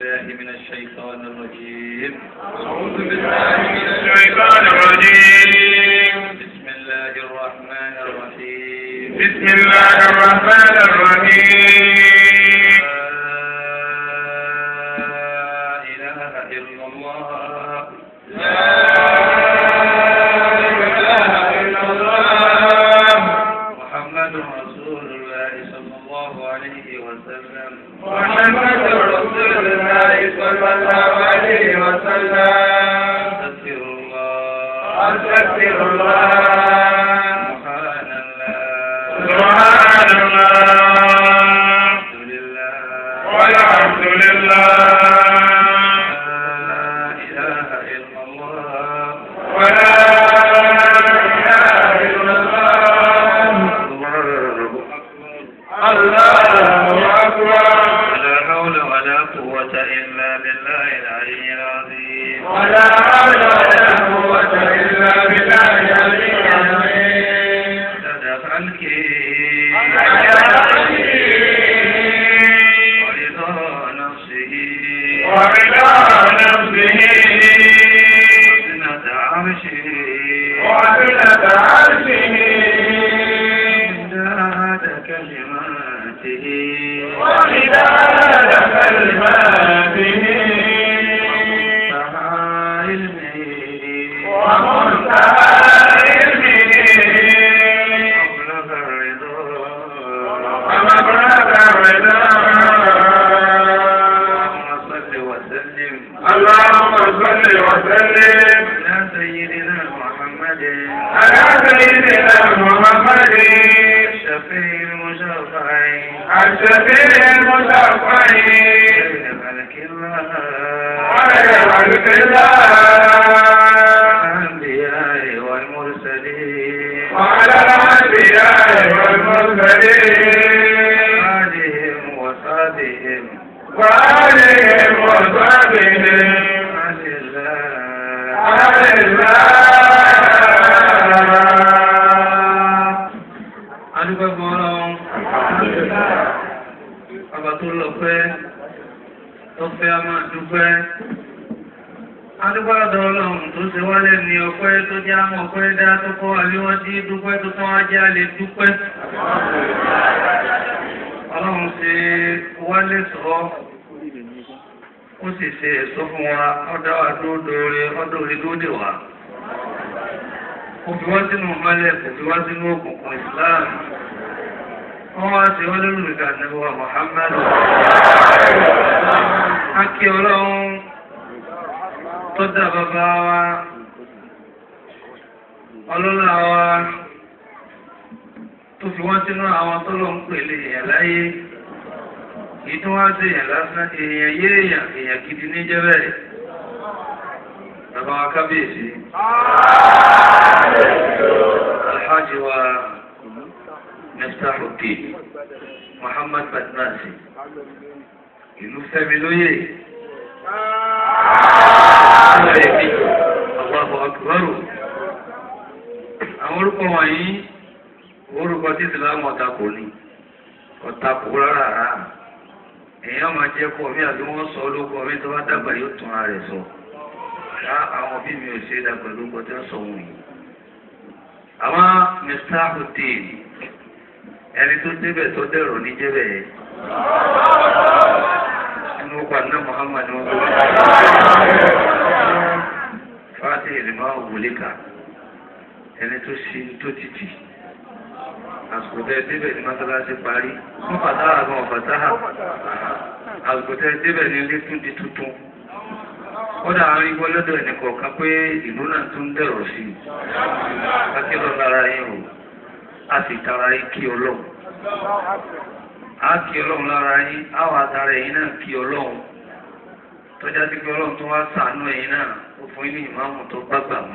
الله من الشيطان الرجيم أعوذ بالله من الشيطان الرجيم بسم الله الرحمن الرحيم بسم الله الرحمن الرحيم لا إله إلا الله لا إله إلا الله محمد رسول الله صلى الله عليه وسلم محمد رسول الله صلى الله عليه وسلم أستغفر الله أستغفر الله سبحان الله سبحان الله الحمد لله والحمد لله لا إله إلا الله ولا إله إلا الله الله أكبر الله أكبر ولا حول ولا قوة إلا بالله العلي العظيم ولا حول ولا قوة إلا بالله العلي العظيم صدق ورضا نفسه ورضا نفسه وزنة عرشه وزنة عرشه ومداد كلماته ومداد كلماته ومنتهى علمه ومنتهى علمه مبلغ الرضا ومبلغ الرضا اللهم صل وسلم اللهم صل وسلم على سيدنا محمد على سيدنا محمد الشفيع المشفع الشفيع المشفع خير خلق الله خير خلق الله الأنبياء والمرسلين وعلى الأنبياء والمرسلين آلهم وصحبهم وآلهم وصحبهم عن الله عن الله adúgbò ọlọ́run ọba tó lọ pẹ́ tó fẹ́ a máa dúpẹ́ adúgbò ọ̀dọ̀ ọlọ́run tó ṣe wálé ní ọpẹ́ tó jẹ́ àmọ́ ọpẹ́ dá tó kọ́ àríwájú dúpẹ́ tó tán ajé alẹ́ dúpẹ́ ọlọ́run ṣe wálé sọ ó sì ṣe èso fún wa ọ̀dọ̀ àdóòdòrè ọ̀dọ̀ orí lóde wa kò fi wá sínú mọ́lẹ̀ kò fi wá sínú òkùnkùn Islam wọ́n wá sí wọ́n lórí ìgbà nígbà Muhammadu akí ọlọ́run tó dá bàbá wa ọlọ́lá wa tó fi wọ́n sínú àwọn tó lọ ń pèlè èèyàn láyé èyí tó wá sí èèyàn lásán èèyàn yé èèyàn èèyàn gidi ní jẹ́ bẹ́ẹ̀ bàbá wa kábíyèsí alhaji wa mẹ́tàlùkì Muhammad Badmasi ìlú Fẹ́mi lóyè Allahu Akbar àwọn orúkọ wọ̀nyí orúkọ tí ìsìlámù ọ̀tàkù ni ọ̀tàkù rárá rárá èèyàn máa jẹ́ kọ́ mi àti wọ́n sọ olóko mi tó bá dàgbà yóò tún ara rẹ̀ sọ ká àwọn bí mi ò ṣe dàgbà lóko tí wọ́n sọ wọn yìí àwọn mr hussein ẹni tó débẹ̀ tó dẹ̀rọ̀ ní jẹ́bẹ̀ yẹn inú ọkọ̀ àná muhammad wọn kọ́ fàtí ìrìnmá òwúlẹ́kà ẹni tó ṣe tó títì àsìkò tẹ débẹ̀ ní mọ́sálásí parí fún fàtàhà gan ọ̀fàtàhà àsìkò tẹ débẹ̀ ní ilé tún di tuntun kódà àwọn igbó lọ́dọ̀ ẹni kọ̀ọ̀kan pé ìlú náà tún dẹ̀rọ̀ sí i akílọ̀ lára yín o a sì tara yín kí ọlọ́run a kí ọlọ́run lára yín a wà tara ẹ̀yin náà kí ọlọ́run tọ́já sí pé ọlọ́run tó wá ṣàánú ẹ̀yin náà ó fún yín ní ìmáàmù tó gbàgbà mú.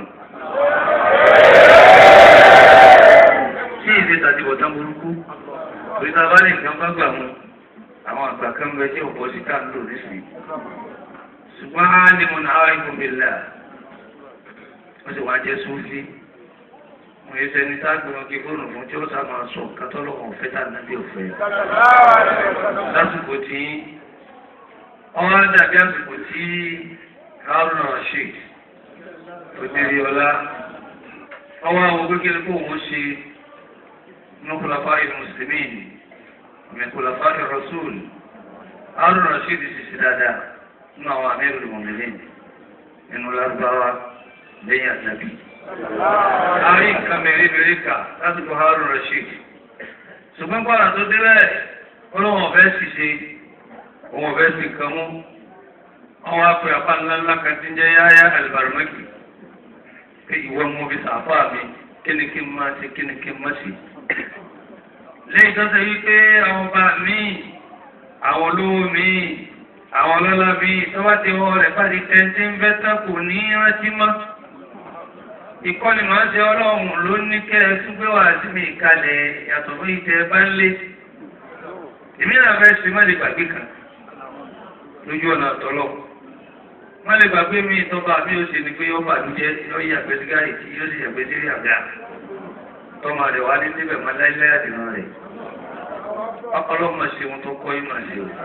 tí ìdí tàbí ọ̀tá burúkú torí tá a bá lè nǹkan gbàgbà mú àwọn àgbà kan bẹ tí ọ̀pọ̀ sí ká ń lò nísìnyí ṣùgbọ́n á ní mo náà wáyé fún mi là wọ́n sì wá jẹ́ sófin wọ́n yẹ sẹ́ni tá a gbé wọn kí fóònù fún tí ó sá máa sọ kátólọ́wọ̀n ọ̀fẹ́ tá a nàbí ọ̀fẹ́ lásìkò tí ọwọ́ dàbí àsìkò tí haruna rasheed òdèrè ọlá ọwọ́ àwọn kékeré kó wọ́n ṣe nukulafa ìlú mùsùlùmí mẹkulafa ìrọsùl haruna rasheed sì ṣe dáadáa nínú àwọn amẹ́rù mọ̀mẹ́lẹ́ nínú lárúbáwá lẹ́yìn àtàbí. àárín nǹkan mẹ́rẹ́mẹ́rẹ́ kà lásìkò haruna rasheed ṣùgbọ́n gbọ́dọ̀ tó délẹ̀ ọlọ́wọ́n ọ̀fẹ́ sì ṣe òun ọ̀fẹ́ sì kàn mú àwọn apẹ apá ńlá ńlá kan ti ń jẹ́ yáyá alibarumaki pé ìwọ mú bí sàfà mi kíni kí n máa ṣe kíni kí n má ṣe. lẹ́yìn tó ṣe wípé àwọn ọba mi àwọn olówó mi àwọn ọlọ́lá mi tó bá ti wọ rẹ̀ pàdé tẹ́ntẹ́ ń fẹ́ tán kò ní rántí mọ́. ìkọ́ni máa ń ṣe ọlọ́run ló ní kẹ́ ẹ tún gbé wá sí mi ìkalẹ̀ yàtọ̀ fún ìtẹ́ bá ń lé. èmi náà fẹ́ ṣe má lè gbàgbé kan lójú ọ̀nà tọ́lọ̀ wọ́n lè gbàgbé mi tọ́ba mi ò ṣe ni pé yọ́ bàdújẹ́ yọ́ yí àgbẹ̀ sígáàrì tí yóò sì yàgbẹ́ sí àgbà tọ́mọ rẹ̀ wá ní níbẹ̀ mọ́ láíláí àdìrán rẹ̀ ọlọ́mọ ṣe ohun tó kọ́ ìmọ̀ ṣe o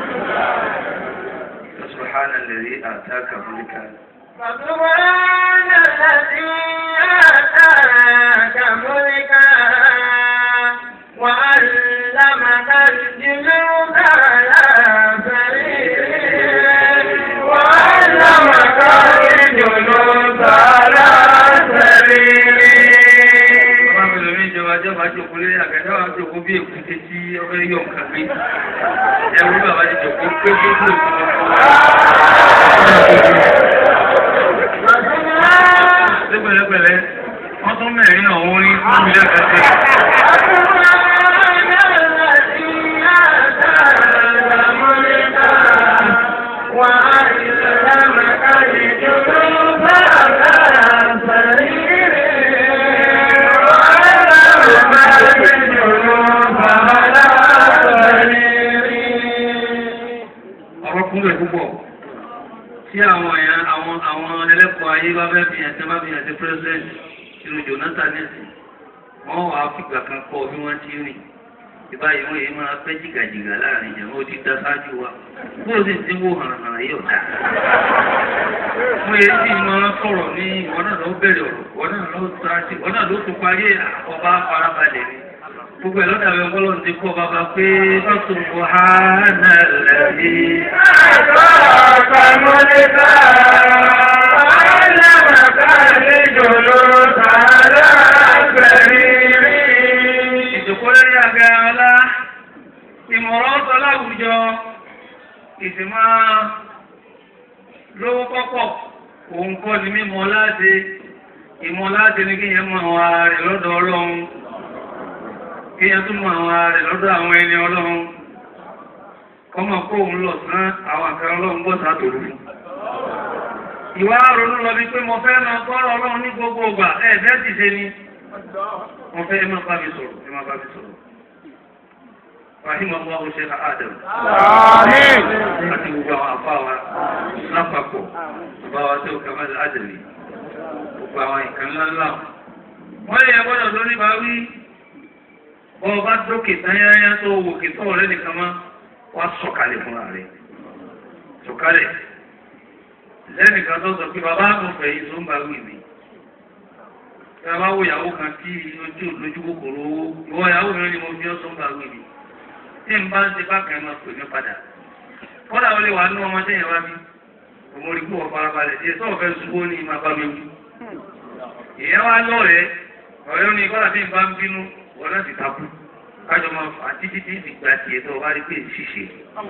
subhana alladhi ataka mulka. فسبحان الذي آتاك ملكا وعلمك الجنود على سريره وعلمك الجنود على سريره Bàbá mi lómi ìjọba jọba jòkó lé àgàdá wa jòkó bí èkúté tí ọbẹ̀ yọ̀ nǹkan gbé. Ẹ̀rú bàbá ti jòkó pé gbogbo Ṣé pẹ̀lẹ́pẹ̀lẹ́ wọ́n tún mẹ́rin náà wọ́n rí fún mi lẹ́kẹ̀ẹ́ ọ̀rọ̀ kúnlẹ̀ púpọ̀ tí àwọn èèyàn àwọn àwọn ẹlẹ́kọ̀ọ́ ayé bá fẹ́ fi ẹ̀sẹ̀ bá fi ẹ̀sẹ̀ president ìlú Jonathan nẹ́sì wọ́n wà á fìgbà kan kọ́ bí wọ́n ti rìn ìbáyìí wọ́n yìí máa fẹ́ jìgàjìgà láàrin ìjàmbá ó ti dá sáájú wa bó o sì ti wó hànàhànà yóò dá. wọ́n yẹ kí máa sọ̀rọ̀ ní ìwọ náà ló bẹ̀rẹ̀ ọ̀rọ̀ ìwọ náà ló sáájú ìwọ náà ló tún parí ọba farabalẹ̀ ni gbogbo ẹ̀ lọ́dà rẹ̀ ọgbọ́n ti kọ́ bàbá pé lọ́sùn buhánà lẹ́yìn. ìjòkó lórí àga ọlá ìmọ̀ràn ọ̀tọ̀ láwùjọ ìsìnmá lówó pọ́pọ̀ òun kọ́ ni mímọ̀ láti ìmọ̀ láti ní kíyàn mọ̀ àwọn ara rẹ̀ lọ́dọ̀ ọlọ́run kíyàn tún mọ̀ àwọn ara rẹ̀ lọ́dọ̀ àwọn ẹni ọlọ́run kọ́mọ̀ kó òun lọ sán àwọn àkàrà ọlọ́run bọ́ sátòrò fún ìwà ronú lọ bí pé mo fẹ́ máa gbọ́rọ̀ ọlọ́run ní gbogbo ọgbà ẹ̀ẹ́fẹ́ ti ṣe ni mo fẹ́ ẹ máa bá mi sọ̀rọ̀ ẹ máa bá mi sọ̀rọ̀ rahim allah sheikh adam àti gbogbo àwọn àfa wa lápapọ̀ bàbá wa tó kamal adami gbogbo àwọn nǹkan ńláńlá wọ́n lè yẹ gbọ́dọ̀ lórí bá wí bọ́ ọ bá dókè tányáyá tó wòkè tó ọ̀rẹ́ nìkan mọ́ wá sọ̀kalẹ̀ fúnra rẹ̀ sọ̀kalẹ̀ lẹ́nìkan tó sọ pé bàbá àgùnfẹ̀ yìí tó ń bá wí mi ẹ bá wo ìyàwó kan tí ojú lójú kòkòrò owó ìwọ ìyàwó mi ni mo fi ọ́ tó ń bá wí mi tí n bá ń ṣe bákan máa pè mí padà kọ́dà ó lè wà nínú ọmọdé yẹn wá bí òun rí kó wọ́n farabalẹ̀ díẹ̀ tó ọ̀fẹ́ ṣubú ní ìmọ̀ bá mi wí. ìyẹn wá lọ́rẹ̀ẹ́ ọ̀rẹ́ ní kọ́dà bí n bá ń bínú wọ́n náà ti takú kájọ máa fà á títí tí ìgbà tiẹ̀ tó o bá rí pé ṣìṣe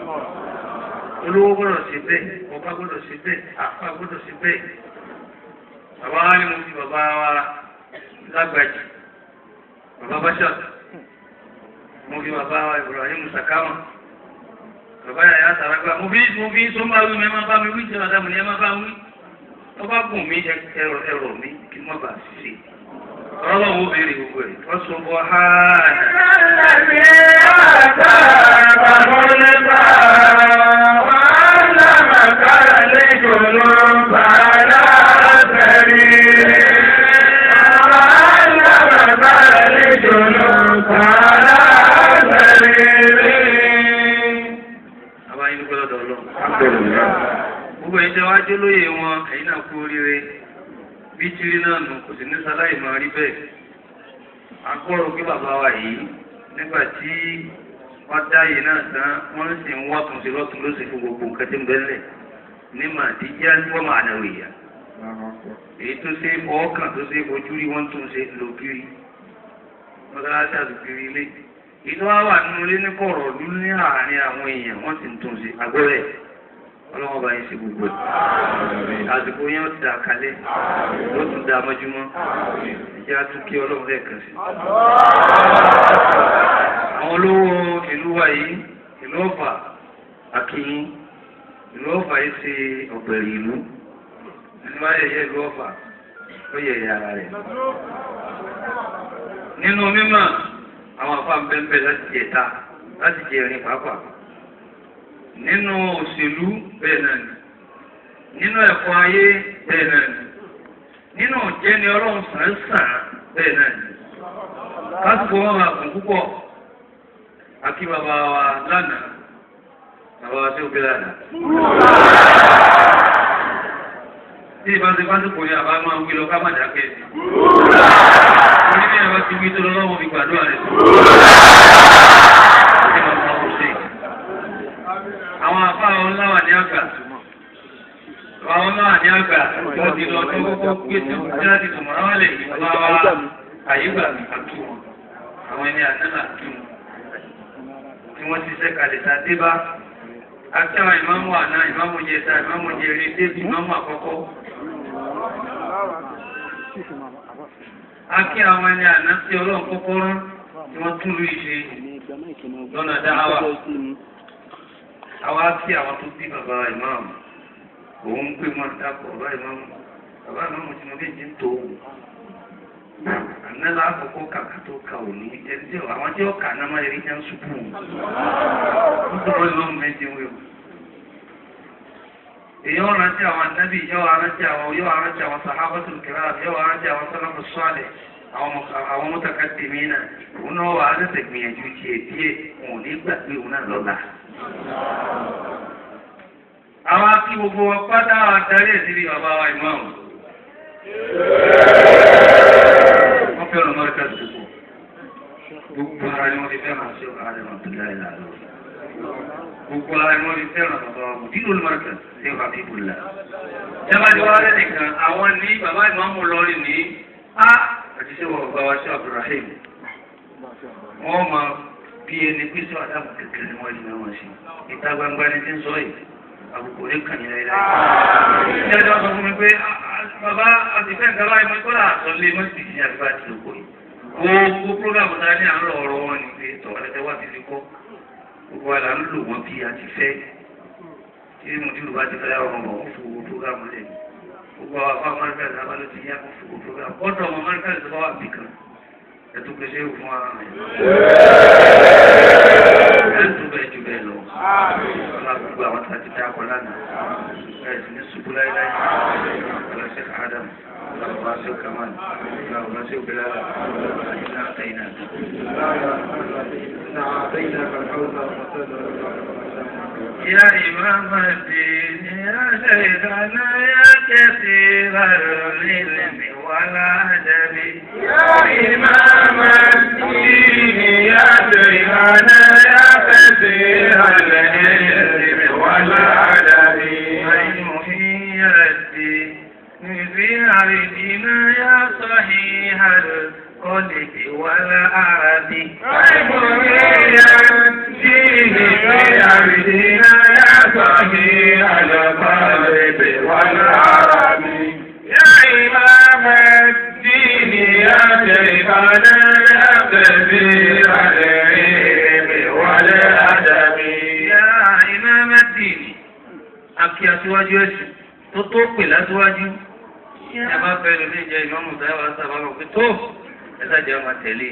olówó gbọ́dọ̀ ṣe bẹ́ẹ̀ ọba gbọ́dọ̀ ṣe bẹ́ẹ̀ àfa gbọ́dọ̀ ṣe bẹ́ẹ̀ bàbá wa ni mo fi bàbá wa lágbàjì bàbá báṣà mo fi bàbá wa Ibrahim Sakama bàbá yàrá sàrágbà mo fi mo fi sọ́mbà wí mi ẹ máa bá mi wí jẹ́ ọ̀dà mi ni ẹ máa bá wí ọba gùn mí ẹrọ ẹrọ mi kí n má bàa ṣiṣẹ́ ọlọ́wọ́ wo béèrè gbogbo ẹ̀ wọ́n sọ bọ́ háàdì. àbáyé dúpẹ́ lọ́dọ̀ ọlọ́run. gbogbo ẹ̀yin tẹ́ wá jó lóye wọn ẹ̀yin náà kú oríire bí tìrí náà nù kò sí ní sáláì máa rí bẹ́ẹ̀ akọ́rọ̀ pé bàbá wa yìí nígbà tí wọ́n dá yìí náà tán wọ́n sì ń wá túnṣe lọ́tún lóṣè fún gbogbo nǹkan tí ń bẹ́lẹ̀ ní màdíjá wọ́n máa nà wìyà èyí tó ṣe ọkàn tó ṣe ojú rí wọ́n tún ṣe lògiri mọ́tàlásí àtòkiri ilé ìlú wa wà nínú ilé ní kọ̀rọ̀ ọdún ní àárín àwọn èèyàn wọ́n sì ń tún ṣe agbọ́rẹ̀ ọlọ́wọ́ bá yín ṣe gbogbo ẹ̀ àsìkò yẹn ó ti dà kalẹ̀ ló tún dà mọ́júmọ́ ìjà tún kí ọlọ́run lẹ́ẹ̀kan sí. àwọn olówó ìlú wa yìí ìlú ọ̀fà akínyín ìlú ọ̀fà yìí ṣe ọ̀gbẹ̀rì ìlú ẹni máa yẹ̀yẹ́ ìlú ọ̀fà ó yẹ̀yẹ́ ara rẹ̀. nínú mímọ̀ àwọn afá ń bẹ́ẹ̀ láti jẹ ta láti jẹ ìrìn pàápàá nínú òṣèlú bẹ́ẹ̀ náà ni nínú ẹ̀kọ́ ayé bẹ́ẹ̀ náà ni nínú ìjẹni ọlọ́run sàn-án bẹ́ẹ̀ náà ni lásìkò wọn máa kún púpọ̀ àkí bàbá wa lánàá bàbá wa tí ó gbé lánàá. tí ìbáṣe pásítọ̀ yẹn àbá máa wí lọ ká má dákẹ́ sí. orí bí ẹ̀rọ ti wí tó lọ́wọ́ fi gbàdúrà rẹ̀ sí. àwọn afá àwọn láwà ní àgbà àwọn láwà ní àgbà wọ́n ti lọ tó kọ́kọ́ gbé tí wọ́n ti láti tùmọ̀ náà lè fi bá wa àyígbà àtú wọn àwọn ẹni àtẹ́lá àtú wọn tí wọ́n ti ṣe kalẹ̀ ta dé bá àti àwọn ìmáàmù àná ìmáàmù jẹta ìmáàmù jẹrẹ débi ìmáàmù àkọ́kọ́ akí àwọn ẹni àná tí ọlọ́run kọ́kọ́ rán tí wọ́n tún lù ìṣe lọ́nà dáhàwá àwa kí àwọn tó bí bàbá ìmáàmù òun pé wọn dápọ̀ bàbá ìmáàmù bàbá ìmáàmù tí mo bí jí ń tó wù àmẹ́lá àkọ́kọ́ kàkà tó ka òní ẹni tí àwọn tí ó kà náà máa rí jẹ́ ń ṣubú nítorí ìmáàmù méjì wíwò èyàn rántí àwọn ànábì yóò rántí àwọn yóò rántí àwọn sàhábàtul kiram yóò rántí àwọn sàlámù sọ́ọ̀lẹ̀ àwọn mutaqaddimina òun náà wà á lẹ́sẹ̀ gbìyànjú tiẹ̀ díẹ̀ wọn ò ní gbàgbé òun náà lọ́la àwọn akí gbogbo wọn pátá adarí ìdílé bàbá wa ìmáàmù. wọ́n fẹ́ràn mọ́ríkà dùkú. gbogbo ara ni wọ́n ti fẹ́ràn sí ọ̀hánà Abdullahi lálọ́. gbogbo ara ni wọ́n ti fẹ́ràn bàbá wa mùdírò mọ́ríkà sí Habibullah. jábàdí wa rẹ̀ nìkan àwọn ní bàbá ìmáàmù lọ́rin ní á àti sẹ́wọ̀n bàbá wa sí Abdulrahim. wọ́n máa bí ẹni pé sọ àdàbò kékeré ni wọ́n yìí náà wọ́n ṣe. ìta gbangba ni ti ń sọ yìí àbùkù ní kàn yín láyé láyé. Ṣé ẹjọ́ sọ fún mi pé bàbá àtìfẹ́ nǹkan báyìí mo kọ́ra àtọ́lé mọ́sí ti àti bá ti lòkò yìí. Gbogbo prógámù tá a ní à ń lọ ọ̀rọ̀ wọn ni pé tọ́ ẹ̀tẹ́ wá ti fi kọ́. Gbogbo wa là ń lò wọ́n bí a ti fẹ́. Tí mo ti lù bá ti fẹ́ ọ̀rọ̀ wọn fún gbogbo prógámù lẹ̀. Gbogbo àwọn afọ Amẹ́ríkà ní abá ló ti yá fún gbogbo prógámù. Ọ̀dọ̀ ọmọ Amẹ́ríkà ti bá wà bí kan. Ẹ̀tú pèsè fún wa. Ẹ̀tú bẹ́ẹ̀ ju bẹ́ẹ̀ lọ gbogbo àwọn tí a ti dá akọ lánàá ẹ̀sìn ní ṣubú láíláí ọlọ́sẹ̀ adam ọlọ́sẹ̀ kamal ọlọ́sẹ̀ bilal iná àtẹ̀yìnà. يا إمام الدين يا سيدنا يا كثير العلم والأدب يا إمام الدين يا سيدنا يا كثير العلم والأدب المحيي الدين في عرضنا يا صحيح القلب والعرب المحيي الدين في عرضنا يا صحيح القلب والعرب يا إمام الدين يا شيخنا يا كثير العلم والأدب يا إمام الدين akí aṣíwájú ẹ̀sìn tó tó pè láṣíwájú ẹ bá fẹ́ lórí ìjẹ ìmọ̀mù táyà sábà lọ pé tó ẹ sájà máa tẹ̀lé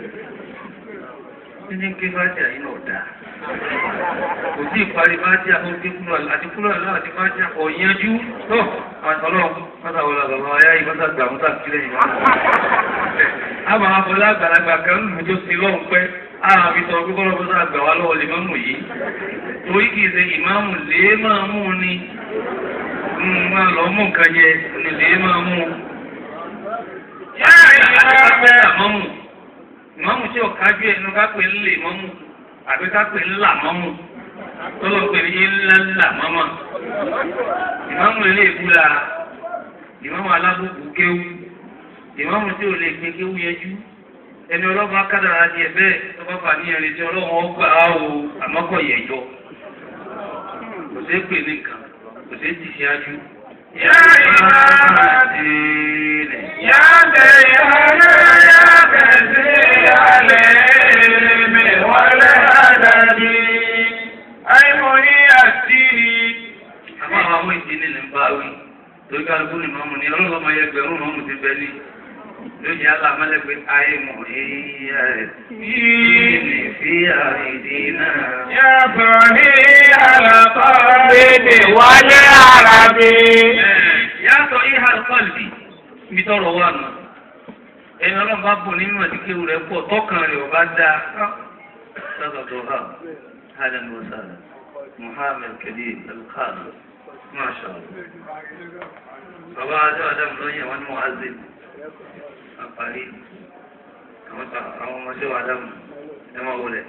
títí ń ké fájà yìí náà dáa kò sí ìparí fájà tó ké kúrò àti kúrò àlọ́ àti fájà kò yanjú tó àtọ́lọ́ pátáwọlá bàbá ayá yìí pátá gbà mọ́tà sílẹ̀ yìí wọ́n. àmọ́ afọlá àgbàlagbà kan ń lù tó sí lọ́hùn pẹ́ àwọn àfi sọ pé kọ́lọ́ bọ́sà àgbà wá lọ́wọ́ lè mọ́mù yìí torí kìí ṣe ìmáàmù lè máa mú ni máa lọ mú nǹkan jẹ onílé máa mú Yá ìmáàmù. àmọ́mù ìmọ̀mù tí ò kájú ẹnu ká pè ń lè mọ́mù àbí ká pè ń là mọ́mù tó lọ pè ní ńlá ńlá mọ́mọ́ ìmọ̀mù ilé ìbúra ìmọ̀mù alábùkù kéwú ìmọ̀mù tí ò lè gbé kéwú yẹjú ẹni ọlọ́ba kádàrá di ẹ̀bẹ́ tó bá fà ní ẹni tí ọlọ́run ọgbà á o àmọ́kọ̀ yẹjọ kò sí pè nìkan kò sí ti ṣáájú. Yá ìmáàmù. يا ديانا يا كثير العلم والأدب أي منيتي àmọ́ àwọn ọmọ ìdílé ní bá wí torí kálukú ni mọ́mù ní ọlọ́lọ́mọ yẹ gbẹ̀rún mọ́mù ti bẹ ní lójú alámọ́lẹ́gbẹ̀ ayé mọ̀ ìyá rẹ̀ ní fi àìdí náà. يا صحيح القلب والعرب yàtọ̀ ìhà kọ́lì mi tọrọ wà nù ẹni ọlọ́run bá bò nínú àdìkéwù rẹ̀ pọ̀ tọkàn rẹ̀ ò bá dáa sábà tó hà hàlẹ́ ní ọ̀sán muhammed kẹ́lí alukaalu masha allah. bàbá adé adamu ló yẹ wọn ní muhammed àparí àwọn ta- àwọn ọmọdé wa adamu ẹ máa wọlé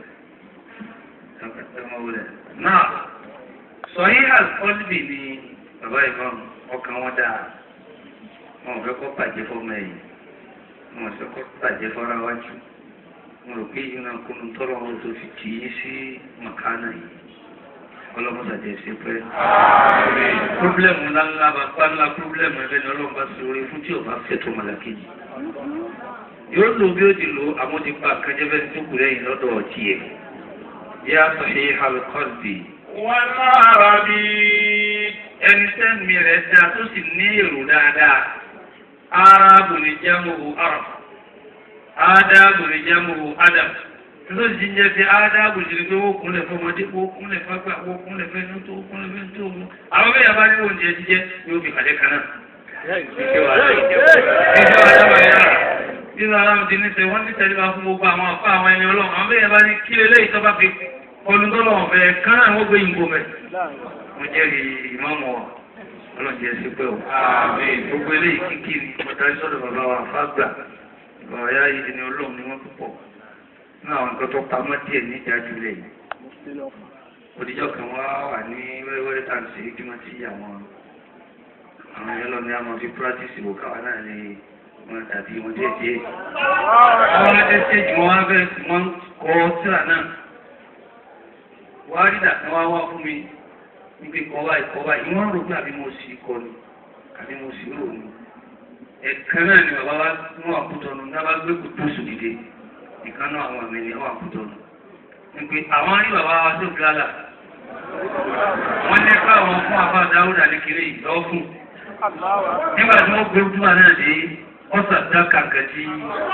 ẹ máa wọlé. náà sọyìn àkọlùbì ni bàbá ìmọ̀ ọkàn wọn dáa wọn ò fẹ́ kọ́ bàjẹ́ fọmọ ẹ̀yìn wọn ò fẹ́ kọ́ bàjẹ́ fọ́ra wájú wọn rò pé ìyẹn kúnnú tọ́lọ́ wọn tó fi kì í sí màkánà yìí ọlọ́mọdé ṣe pẹ́. pírọ́blẹ́mù ńláńlá bàbá ńlá pírọ́blẹ́mù ẹgbẹ́ ni ọlọ́run bá ṣe orí fún tí ò bá fẹ́ tó mọ̀lákejì. yóò lò bí ó ti lò àmọ́ ti pa àkànjẹ́fẹ́ tó kù lẹ́yìn lọ́dọ̀ ọ̀tí ẹ̀. yá sọ̀hìn alukọ́ọ̀dì والعرب ẹni sẹ́mi rẹ̀ dáa tó sì ní èrò dáadáa arábù ní jámùhù arab ádábù ní jámùhù adam tó sì ń jẹ́ pé ádábù sì ní pé wọ́n kúnlẹ̀ fọmọdé wọ́n kúnlẹ̀ fágbà wọ́n kúnlẹ̀ fẹ́nu tó wọ́n kúnlẹ̀ fẹ́nu tó wọ́n. àwọn bẹ́ẹ̀ bá ní oúnjẹ jíjẹ yóò fi kàdé kan náà. ìṣe wà láì jẹ́ ìṣe wà láì yára nínú aláwọ̀ ti ní sẹ́ wọ́n ní tẹ́lẹ̀ bá fún gbogbo àwọn afọ àwọn ẹni ọlọ́run àwọn bẹ́ẹ̀ bá ní kí lélẹ́yìí tó bá fi kọlùńtọ́lọ́wọ̀n fẹ́ kán náà wọ́n gbé yìnbó mẹ́ mo jẹ́rìí ìmọ̀mọ̀ ọlọ́jẹ́ sí pé o. gbogbo eléyìí kíkì ni pàtàkì sọ́dọ̀ bàbá wa fàgbà bàbá yá yìí ni olóhùn ni wọ́n púpọ̀ ní àwọn nǹkan tó pamọ́ díẹ̀ ní ìdájú lẹ̀ yìí. òdìjọ́ kan wá wà ní wẹ́rẹ́wẹ́rẹ́ tá à ń ṣe kí wọ́n ti àwọn àwọn yẹn lọ ní àwọn fi pírátìsì wò káwa náà lè wọn tàbí wọn díẹ̀ díẹ̀. àwọn ẹsẹ̀jì wọn wá fẹ́ wọn kọ́ síra náà. wàá rí dàtí wá wá fún mi níbi kọ́wá ìkọ́wá ìwọ́n rò pé àbí mo sì kọ́ ni àbí mo sì rò ni. ẹ̀kan náà ni bàbá wa mú àkútọ̀nù náà bá gbé kùtù sùn dìde ìkan náà àwọn àmì ni àwọn àkútọ̀nù. níbi àwọn rí bàbá wa tó gíláàlà wọ́n ní káwọn fún àbá dáúdà ní kiri ìlọ́ fún. nígbà tí wọ́n gbé ojú wa náà dé ọ̀sà dá kàkà tí.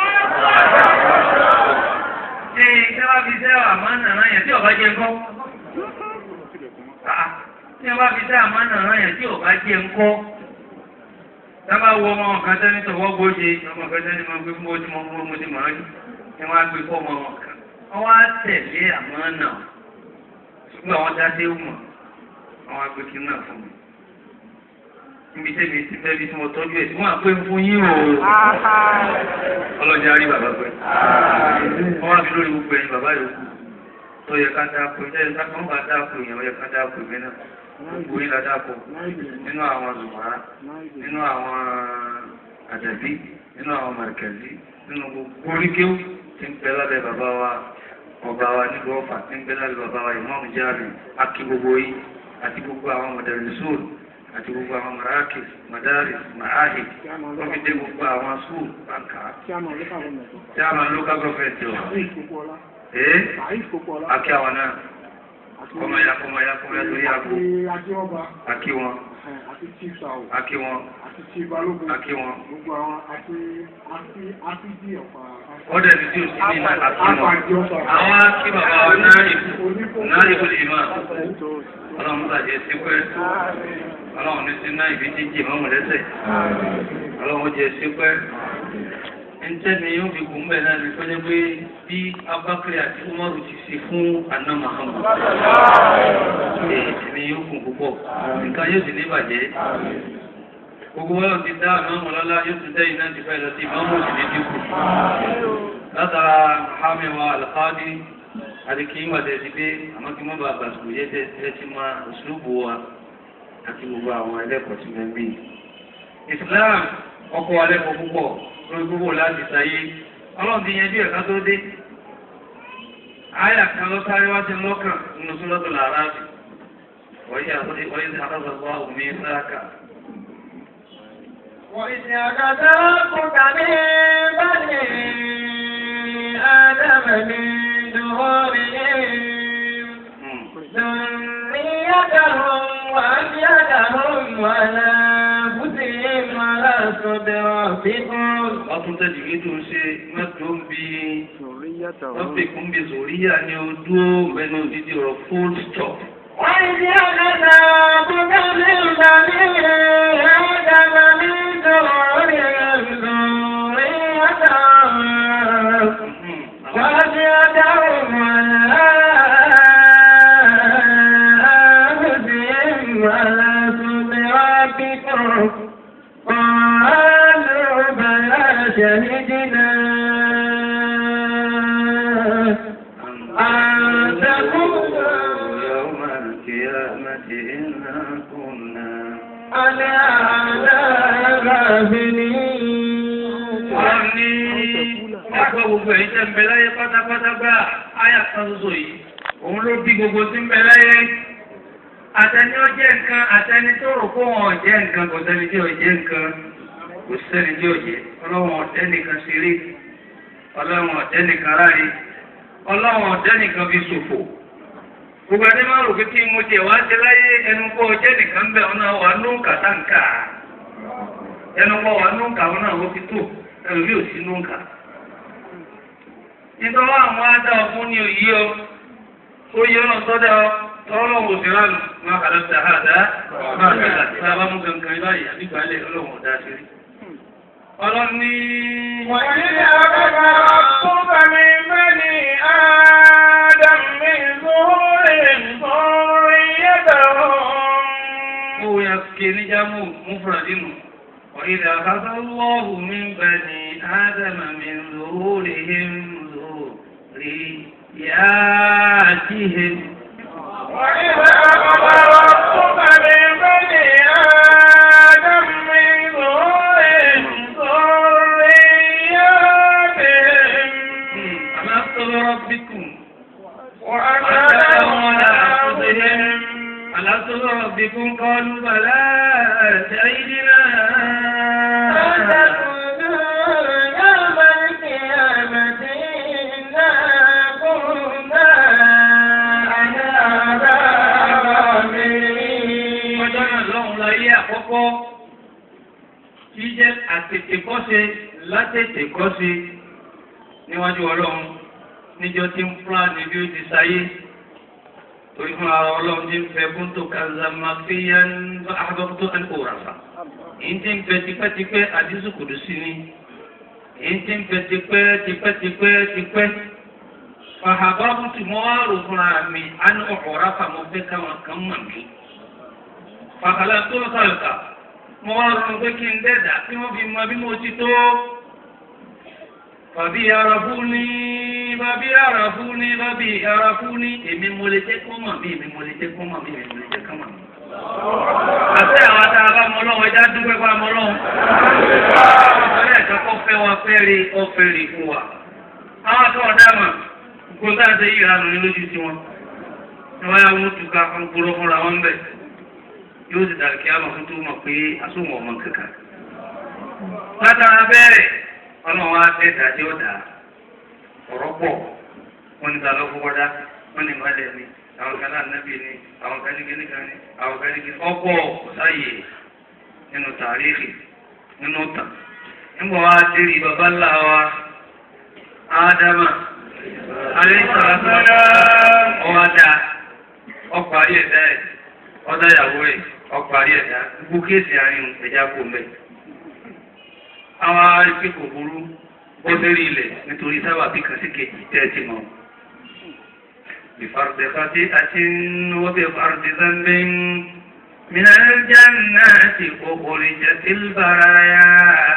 ṣé ṣé wàá fi ṣẹ́ àmọ́ nàrá yẹn tí ọba jẹ́ ńkọ́? tí wọ́n bá fi dá àmọ́ nàrá yẹn tí ọba jẹ́ ńkọ́? sábà wọ ọmọ kan tẹ́ni tọwọ́ gbóje ọmọ kan tẹ́ni máa gbé fún ojú mọ́ mo ti mọ̀ ọ́ ní wọ́n á gbé fọ́ ọmọ wọn kan. wọ́n wá tẹ̀lé àmọ́ náà ṣùgbọ́n àwọn dáadé mọ̀ àwọn agbègbè náà fún mi. níbi tẹ́mi ti fẹ́ bí tí mo tọ́jú ẹ̀ tí wọ́n á pé fún yín o. ọlọ́jà rí bàbá pẹ́. wọ́n wá fi lórí gbogbo ẹ̀yin bàbá yòókù tó yẹ ká dáko ẹ̀ ká tó ń bá dáko yẹn ó yẹ ká dáko ìwé náà. gbogbo yín la dáko nínú àwọn zùmọ̀rá nínú àwọn àdàbí nínú àwọn màrìkàzí nínú gbogbo oríkéwù tí ń bẹ lábẹ́ bàbá wa ọba wa nílùú ọ̀fà tí ń bẹ lábẹ́ bàbá wa ìmọ̀ọ́mù jáàmì akí gbogbo yín àti gbogbo àwọn mọ̀dẹ̀rẹ̀sọ́ọ̀lù àti gbogbo àwọn maraki madari maahi wọ́n fi dé gbogbo àwọn skul báńkà tí a máa local government ọ̀ ẹ́ akí àwọn náà kọmọya kọmọya kọmọya torí àgbo akí wọn akí wọn akí wọn ọdẹ ní tí o sì ní akí wọn àwọn akí bàbá wa náà ìbò náà ìbò lè máa ọlọ́run bàjẹ́ sí pẹ́ ọlọ́run ní sí náà ìbí jíjì mọ́mù lẹ́sẹ̀ ọlọ́run jẹ́ sí pẹ́ ntẹ́ni yóò fi gùn bẹ́ẹ̀ náà ní fẹ́jẹ́ pé bí abakiri àti umaru ti ṣe fún aná mahamu ẹ̀ẹ́dì yóò kún púpọ̀ nǹkan yóò sì ní bàjẹ́ gbogbo wọn ti dá àmọ́ lọ́lá yóò ti dẹ́yìn náà ti fẹ́ lọ sí ìmọ̀mù sì ní dínkù látara hamiwa alqadi àdìkì ìmọ̀tẹ́ ti dé àmọ́ kí wọ́n bá gbàsùkò yẹ tẹ́ ti máa òṣùlùbù wa àti gbogbo àwọn ẹlẹ́kọ̀ọ́ tí wọ́n ń bí. Islam ọkọ̀ alẹ́kọ̀ọ́ púpọ̀ lórí gbogbo láti sáyé ọlọ́run ti yanjú ẹ̀ka tó dé. Àyà kan lọ sáré wá sí lọ́kàn nínú sọ́lọ́tò làrá sí. Wọ́n yà wọ́n yà àtàzọ̀gbọ́ òmí sáàkà. وإذ أخذ ربك من بني آدم من ظهورهم ذريتهم وأشهدهم على أنفسهم ولست بربكم Wọ́n tún tẹ́jú kí tó ń ṣe mẹ́tò ń bí wọ́n fi kún bí sòríyà ní ojú mẹ́nu dídí ọ̀rọ̀ full stop. وإذ أخذ ربك من بني آدم من ظهورهم ذريتهم وأشهدهم على أنفسهم ولست بربكم قالوا بلى شهدنا أن تقولوا يوم القيامة إنا كنا عن هذا غافلين Wọ́n ní ẹgbẹ́ gbogbo èyí tẹ́ ń bẹ láyé pátápátá gbà áyà kan ṣoṣo yìí. Òun ló bí gbogbo tí ń bẹ láyé. Àtẹni ó jẹ́ nǹkan, àtẹni tó rò kó wọn ò jẹ́ nǹkan, kò sẹ́ni tí ò jẹ́ nǹkan, kò sẹ́ni tí ò jẹ́. Ọlọ́run ọ̀tẹ́ nìkan ṣeré, ọlọ́run ọ̀tẹ́ nìkan ráre, ọlọ́run ọ̀tẹ́ nìkan fi ṣòfò. Gbogbo ẹni máa rò pé kí mo jẹ wá ṣe láyé ẹnu kó jẹ́ nìkan bẹ̀ ọ́nà wà ló ń kàtàǹkà. Ẹnu kọ́ wà ló ń kà ọ́nà ó ti tó ẹnu mi ò sí ló ń kà. Nítorí àwọn adá ọkùn ni òyí ọ, ó yẹ ọ̀nà sọ́dá ọ, tọ́lọ́ wò sí ránù, máa kàdá sí àhàdá, máa kàdá sí àbámú kankan báyìí àbígbálẹ̀ ọlọ́run ọ̀dá sí rí. Ọlọ́ni وإذ أخذ ربك من بني آدم من ظهورهم ذريتهم هو يسكي نجمو مفرد وإذا أخذ الله من بني آدم من ظهورهم ذرياتهم وإذ أخذ ربك من بني آدم من ظهورهم ذرياتهم ألست بربكم وأشهدهم على أنفسهم ألست بربكم قالوا بلى شهدنا أن تقولوا يوم القيامة إنا كنا عن هذا غافلين ọjọ́ náà lọ́hùn láyé àkọ́kọ́ tí jẹ́ àtètèkọ́ṣe látètèkọ́ṣe níwájú ọlọ́run níjọ́ tí ń fúnra ní bí ó ti sáyé torí fún ara ọlọ́run tí ń fẹ́ fún tó kàzàmà fíyà ń bá àbọ̀tó ẹni kò ràfà èyí tí ń fẹ́ tipẹ́tipẹ́ àdísù kùdù sí ni èyí tí ń fẹ́ tipẹ́ tipẹ́tipẹ́ tipẹ́ fàhàbáwù tí mo wá rò fúnra mi á ní ọ̀rọ̀ ràfà mo fẹ́ káwọn kan mọ̀ mí fàkàlà tó ń sàlùkà mo wá rọrùn pé kí n dẹ́dà tí wọ́n fi mọ bí mo ti tó. Bàbí ara fún ní bàbí ara fún ní bàbí ara fún ní èmi mo lè jẹ́ kó mọ̀ mí èmi mo lè jẹ́ kó mọ̀ mí èmi mo lè jẹ́ kó mọ̀ mí. Àti àwọn tá a bá mọ lọ́wọ́ ẹja dúpẹ́ bá mọ lọ́wọ́. Ọ̀rẹ́ ẹ̀ka kọ́ fẹ́ wa fẹ́ rí ọ̀fẹ́ rí fún wa. Àwọn àti ọ̀dà mà kó tá a ṣe yí ìranù ní lójú sí wọn. Ìwọ́n yà wọ́n tún ká fún gbúrọ́ fúnra wọn bẹ̀ yóò sì dàrí kí á lọ fún tó mọ̀ pé asóhùn ọmọ kankan. látara bẹ́ẹ̀ ọlọ́run wa fẹ́ dàdé ọ̀dà ọ̀rọ̀ pọ̀ wọ́n ní balọ̀ fún wọ́dá wọ́n ní malẹ̀ ni àwọn kan náà nábì ni àwọn kan ní kíní kan ní àwọn kan ní kíní ọ̀pọ̀ ọ̀sáyè nínú tàríìkì nínú tàn. nígbà wa dérí baba ńlá wa ádámà alẹ́ sàlámà ọ̀wádà ọkọ̀ ayé ẹ̀dá ẹ̀ ọ̀dà ìyàwó ẹ̀ ọparí ẹ̀dá gbogbo kéèsì àárín ẹ̀já kò mẹ́. Àwọn arípé kò burú ó lérí ilẹ̀ nítorí sábàbí kan sí kejì tẹ́ ẹ ti mọ̀. بفرض خطيئة وبفرض ذنب من الجنات أخرجت البرايا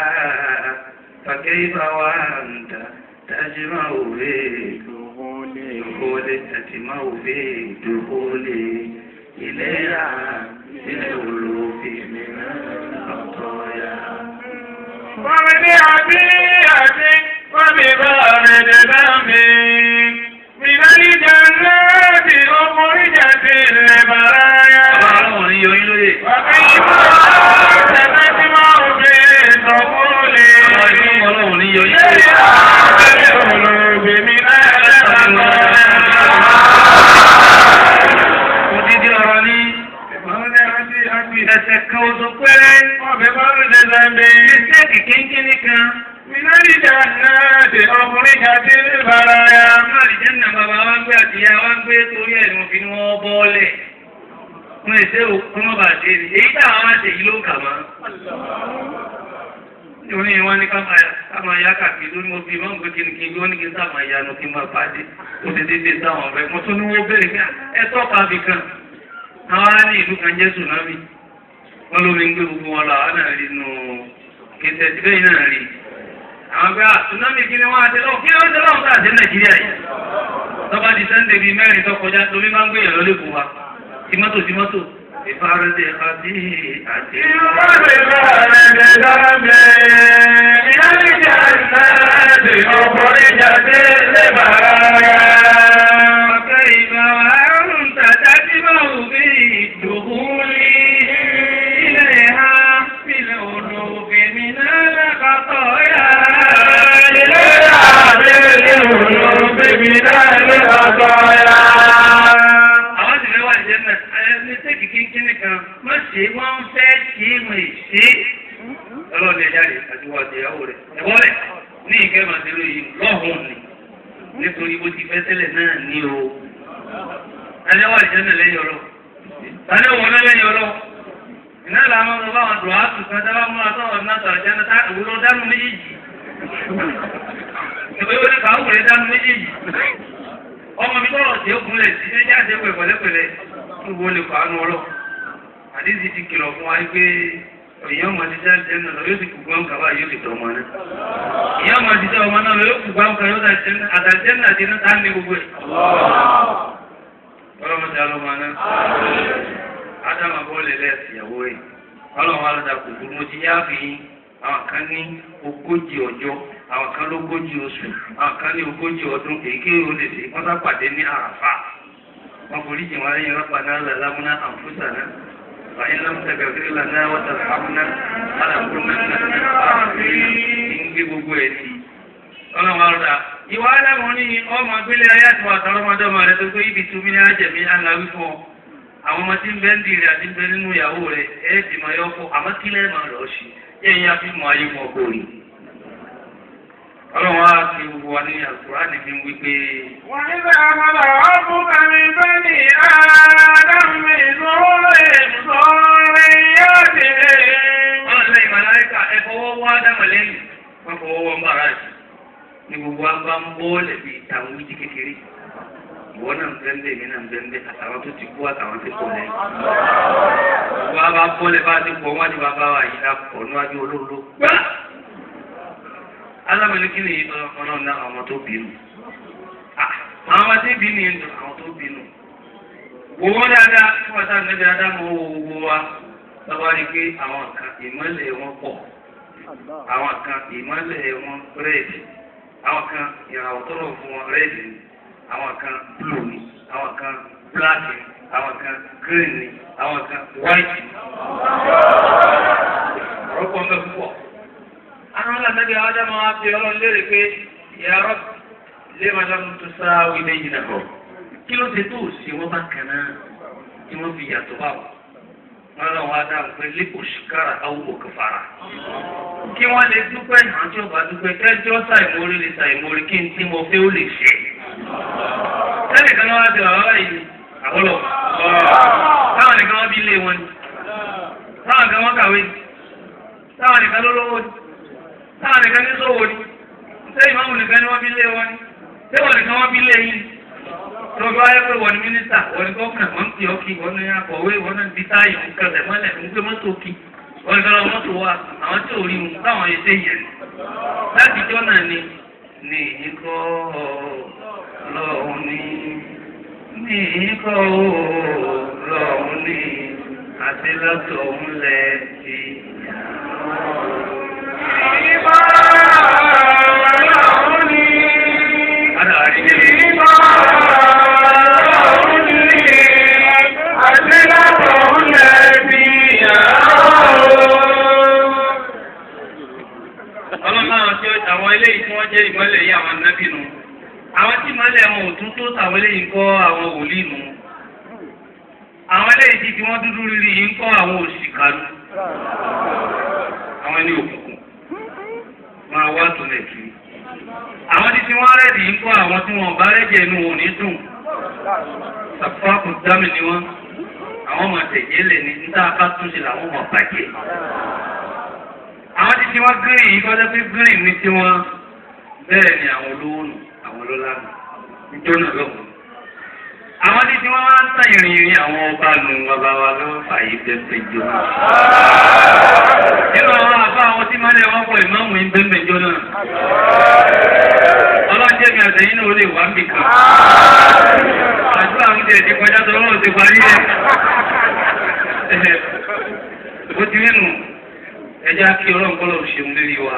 فكيف وأنت تجمع في دخول تجمع في دخول إليها بالألوف من الخطايا ومن عبيئة وببارد دم من الجنات أخرجت البرايا Ọlọ́run ní yọ yín lóye. وكيف تسمع في دخول Ọlọ́run ní yọ yín lóye. القلوب من Odidi ọ̀rọ̀ ní ẹsẹ̀ kan oṣù péré. وببارد دم Mistake kínkínní kan. من الجنات أخرجت البرايا Àwọn àlìjẹ́nà bàbá wa ń gbé àtìyá wa ń gbé torí ẹ̀ ní mo fi ní wọ́n bọ́ọ̀lẹ̀. Wọ́n lè ṣe òkú mọ́ bàjẹ́ ni. Èyí táwọn wá ṣe yìí ló kà mọ́. Oní wọn ní ká máa yá kàkiri lórí mo fi máa ń gbé kìnnìkìnnì lórí kí n sá máa yanu kí n máa pàdé. Ó ti dédé sáwọn ọ̀fẹ́. Mo tún ní wọ́n béèrè pé ẹ tọ́ka bì kan. Àwọn ará ní ìlú kan jẹ́ Tsunami. Wọ́n lómi ń gbé gbogbo wọn lọ àwọn náà rí nù kìtẹ̀ tí bẹ́ẹ̀ náà rí. Àwọn gbé Tsunami kí ni wọ́n á ti lọ́wọ́ kí ni wọ́n ti lọ́wọ́ sáà dé Nàìjíríà yìí. Tọ́ba di Sẹ́ńdẹ̀ bíi mẹ́rin tó kọjá lómi máa ń gbé yàn lọ́lé fún wa. Tìmọ́tò tìmọ́tò. Ìfaradé àti àti. فكيف وأنت تجمع في الدخول إليها بالألوف من الخطايا àwọn ti fẹ́ wà ní jẹ́nà ẹni tẹ́kì kínkínní kan má ṣe wọ́n fẹ́ kí wọ́n ṣe ọlọ́ọ̀ni ẹ̀já rẹ̀ àti wọ́n àti ìyàwó rẹ̀ ẹ̀wọ́ rẹ̀ ní ìkẹ́ màdúró yìí lọ́hùn ni nítorí bó ti fẹ́ tẹ́lẹ̀ náà ní o. ẹni wà ní jẹ́nà lẹ́yìn ọlọ́ tani wọ́n náà lẹ́yìn ọlọ́ iná làwọn ọmọ bá wọn dùn á tù kan dábàá múra sọ̀rọ̀ náà sọ̀rọ̀ jẹ́nà tá ìwúrọ̀ dánú méjèèjì ìwé wọlé kàwé dánú méjèèjì ọmọ mi tọrọ tí ó kúnlẹ̀ sí ẹjẹ́ àti ẹgbẹ́ pẹ̀lẹ́pẹ̀lẹ́ ń wo lè fàánù ọlọ́ àdísì ti kìlọ̀ fún wa pé èèyàn máa ti dá jẹ́ náà lọ yóò ti kú gbọ́n kàwá yóò ti tọ̀ ọmọ náà èèyàn máa ti dá ọmọ náà lọ yóò kú gbọ́n kàwá yóò àtàjẹ́ náà ti náà ní gbogbo ẹ̀. ọlọ́mọdé alọ́mọ náà ádámà bọ́ọ̀lì lẹ́ẹ̀sì ìyàwó ẹ̀ ọlọ́mọ alọ́dà kò burú mo ti yá fi àwọn kan ní ogójì ọjọ́ àwọn kan lógójì oṣù àwọn kan ní ogójì ọdún èyíkéyìí ó lè ṣe wọ́n sá pàdé ní àràfà wọ́n forí jìn wọ́n lẹ́yìn rọ́pà náà làlámúná àǹfùsà náà wàyí lámùsà gàgírí lànà wọ́tà hàmúná àlàkùnà náà ń gbé gbogbo ẹ̀ ní. ọlọ́run àrùdà ìwà aláwọ̀ ní ọmọ gbélé ayé àti wà tọrọmọdé ọmọ rẹ tó gbé ibi túnmí ní àjẹmí aláwí fún ọ àwọn ọmọ tí ń bẹ ń dìrì àti ń bẹ nínú ìyàwó rẹ ẹ ti mọ ẹyọ fún àmọ́ kílẹ̀ máa lọ sí yẹ́n yá fi mọ ayé wọn kò rí ọlọ́run á fi gbogbo wa ní àkùrá nìfi wí pé. وإذا أخذ ربك من بني آدم من ظهورهم ذرياتهم ọlọ́run lẹ́yìn màláíkà ẹ fọwọ́ wá dámọ̀ lẹ́yìn wọ́n fọwọ́ wọ́n bára jù ní gbogbo wa bá ń bọ́ lẹ́bi ìtàwọn wíjì kékeré ìwọ náà ń bẹ́ńbẹ́ mi náà ń bẹ́ńbẹ́ àtàwọn tó ti kú àtàwọn tó kọ̀ lẹ́yìn. gbogbo wa bá bọ́ lẹ́ bá ti pọ̀ wájú wa bá wà yìí lápọ̀ níwájú olóòló gbá. alámọ̀lẹ́kí ni ọlọ́run náà àwọn tó bínú. àwọn ọmọ tí bí ni àwọn tó bínú. Owó dáadáa fún ọ̀tá níbi adámọ̀ owó wa lọ́wọ́ rí pé àwọn kan ìmọ̀lẹ̀ wọn pọ̀. Àwọn kan ìmọ̀lẹ̀ wọn rẹ́ẹ̀dì. Àwọn kan ìràwọ̀ tó rọ̀ fún wọn rẹ́ẹ̀dì ni. Àwọn kan blue ni. Àwọn kan black ni. Àwọn kan green ni. Àwọn kan white ni. Ọ̀rọ̀pọ̀ mẹ́ púpọ̀. Àwọn aláǹdàbí adámọ̀ wa fi ọlọ́run lérè pé ìyàrá lé máa lọ́nu tó sáwé lẹ́yìn náà bọ̀ kí ló ṣe tó ṣe wọ́n bá kàn náà tí wọ́n fi yàtọ̀ bá wọ̀ wọ́n lọ wá dáhùn pé lẹ́kọ̀ọ́ ṣìkára àwọn òkè fara kí wọ́n lè dúpẹ́ náà tí ọba dúpẹ́ kẹjọ́ ṣàìmórí lè ṣàìmórí kí n tí mo fẹ́ ó lè ṣe. sẹ́nì kan wá ti bàbá yìí àbọ̀lọ̀ táwọn nìkan wọ́n bí ilé wọn ni táwọn nìkan wọ́n kàwé ni táwọn nìkan ló lówó ni táwọn nìkan ní sówó ni ṣé ìmáàmù nìkan ni wọ́n fi lé wọn ni ṣé wọ́n nìkan wọ́n fi lé yín tọ́jú ayé pé wọ́n ní mínísítà wọ́n ní gọ́fìnà wọ́n ń pè ọ́ kí wọ́n ní akọ̀wé wọ́n ní bí táyà ń kẹsẹ̀ mọ́lẹ̀ ń gbé mọ́tò kí wọ́n ní kọ́lọ́ mọ́tò wa àwọn tí ò rí wọn táwọn yẹn ṣe yẹn láti jọ́ náà ni ní ikọ́ lọ́hùn ní ní ikọ́ lọ́hùn ní àti lọ́tọ̀ ńlẹ̀ ti Ìbá ọlọ́run ní. Ara àríyé Ìbá ọlọ́run ní. Àti látọ̀ ń lẹ́bi ọlọ́run àwọn tí ó- àwọn eléyìí tí wọ́n jẹ́ ìmọ́lẹ̀ yìí àwọn nábì nù àwọn tí ìmọ́lẹ̀ wọn ò tún tó tàwọn eléyìí ń kọ́ àwọn wòlíì nù àwọn eléyìí tí tí wọ́n dúdú rírì yìí ń kọ́ àwọn òṣìkà nù àwọn ẹni òkùnkùn máa wá tòlẹ̀ kiri àwọn tí tí wọ́n rẹ̀dì yìí ń kọ́ àwọn tí wọ́n bá rẹ̀jẹ̀ inú wọn ò ní dùn sàfáàkù dámì ni wọ́n àwọn ọmọ tẹ̀jẹ́ lẹ̀ ní níta bá túnṣe làwọn ọmọ bàjẹ́ àwọn títí wọn gírì yìí kọjá pé gírì ní tiwọn bẹ́ẹ̀ ni àwọn olówó nù àwọn ọlọ́lá nù níjọ́ náà lọ́wọ́ àwọn títí wọn wá ń tàn ìrìn ìrìn àwọn ọba nù bàbá wa lọ́wọ́ fàyè bẹ́ẹ̀ jọ náà nínú àwọn àbá àwọn tí máa ń lé wọn pọ̀ ìmáàmù yín bẹ́ẹ̀ jọ náà ọlọ́jẹ́ mi àtẹ̀yìn náà ó lè wá níbi kan àdúrà ń tẹ̀ ti kọjá tó lọ́wọ́ ti parí ẹ̀ ó ti rí nù ẹjẹ́ kí ọlọ́run kọ́ lọ́run ṣeun lórí wa.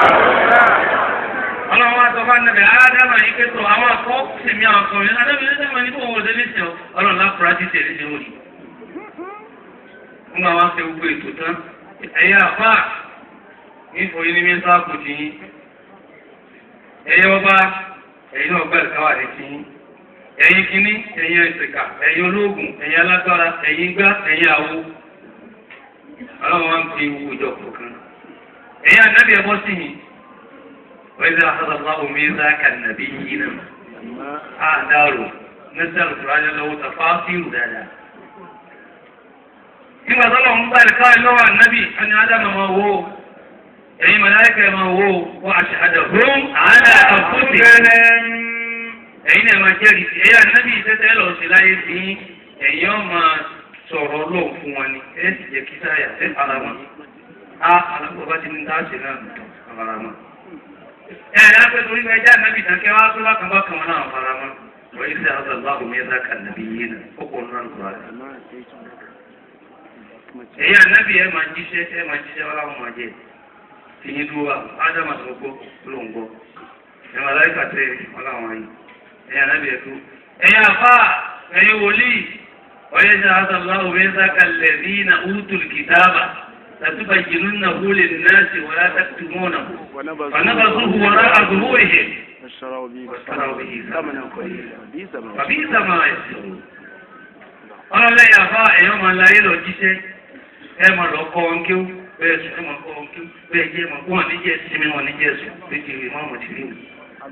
ọlọ́run wa sọ fún anabi ádámà yìí pẹ́tọ́ àwọn akọ́ sèmi àwọn akọ́ yẹn ádámà yìí ádámà yìí kò wọ́n wọlé lẹ́sẹ̀ ọ́ ọlọ́run lápúrá ti tẹ̀lé ṣe wòlíì. wọ́n máa wá fẹ́ gbogbo ètò tán ẹ̀yà àfà ní ìfòyín ní mẹ́ta kò tí yín. ẹ̀yẹ ọba ẹ̀yin náà gbà káwà ní tí yín. ẹ̀yin kínní ẹ̀yin ẹ̀sìnkà ẹ̀yin olóògùn ẹ̀yin alágbára ẹ̀yin gbá ẹ̀yin àwo ọlọ́run wa ń fi ewu ìjọ kọ̀ọ̀kan. ẹ̀yin ànábì ẹ̀bọ́ sí mi wọ́n ṣe àṣàlọ́lá omi záàkà nàbí yìí nà á dárò nígbà tó rájọ lọ́wọ́ tàfà fíìrù dáadáa. nígbà tó lọ́wọ́ ń bá ẹ̀ka lọ́wọ́ ànábì ẹni ádámà máa wó ẹ̀yin màláíkà máa wó wọ́n àṣàdà hóm àádá àkóso ẹ̀yin náà máa jẹ́rìí sí ẹ̀yin ànábì tẹ́tẹ́ lọ sí láyé sí ẹ̀yin ọ̀ máa sọ̀rọ̀ lóhùn fún wọn ni ẹ sì jẹ́ kí sáyà ẹ fara mọ́ a alágbó bá ti ní dáàsì náà nìkan fara mọ́. ẹ ẹ lápẹ́ torí pé ẹjẹ́ ànábì tán kẹ́ wá tó bákan bákan wọn náà fara mọ́ wọ́n yìí sẹ́ àwọn ọ̀dọ́ àbòmí ẹ̀dá kan nàbí yé nà ó kọ̀ nínú àlùkò rẹ̀. ẹ̀yin ànábì ẹ máa jíṣẹ́ ẹ máa jíṣẹ́ wọn láwọn máa jẹ tìyín dúró wa ádámà tó gbọ́ ló ń gbọ́ ẹ̀ máa láyé kàtẹ́ wọn láwọn yìí ẹ̀yin ànábì ẹ̀ tó ẹ̀yin àfà ẹ̀yin wòlíì ويجعل الله ميثاق الذين أوتوا الكتاب لتبيننه للناس ولا تكتمونه فنبذوه وراء ظهورهم اشتروا به واشتروا به ثمنا قليلا بئس ما فبئس ما يشترون ọlọ́run lẹ́yìn àbá èèyàn máa ń láyé lọ jíṣẹ́ ẹ máa lọ kọ́ ọ́n kíw bẹ́ẹ̀ sùn ẹ máa kọ́ ọ́n kíw bẹ́ẹ̀ jẹ́ máa kó wọn níjẹ́ sinmi wọn níjẹ́ sùn méjì rí mọ́ àwọn tìrì mi.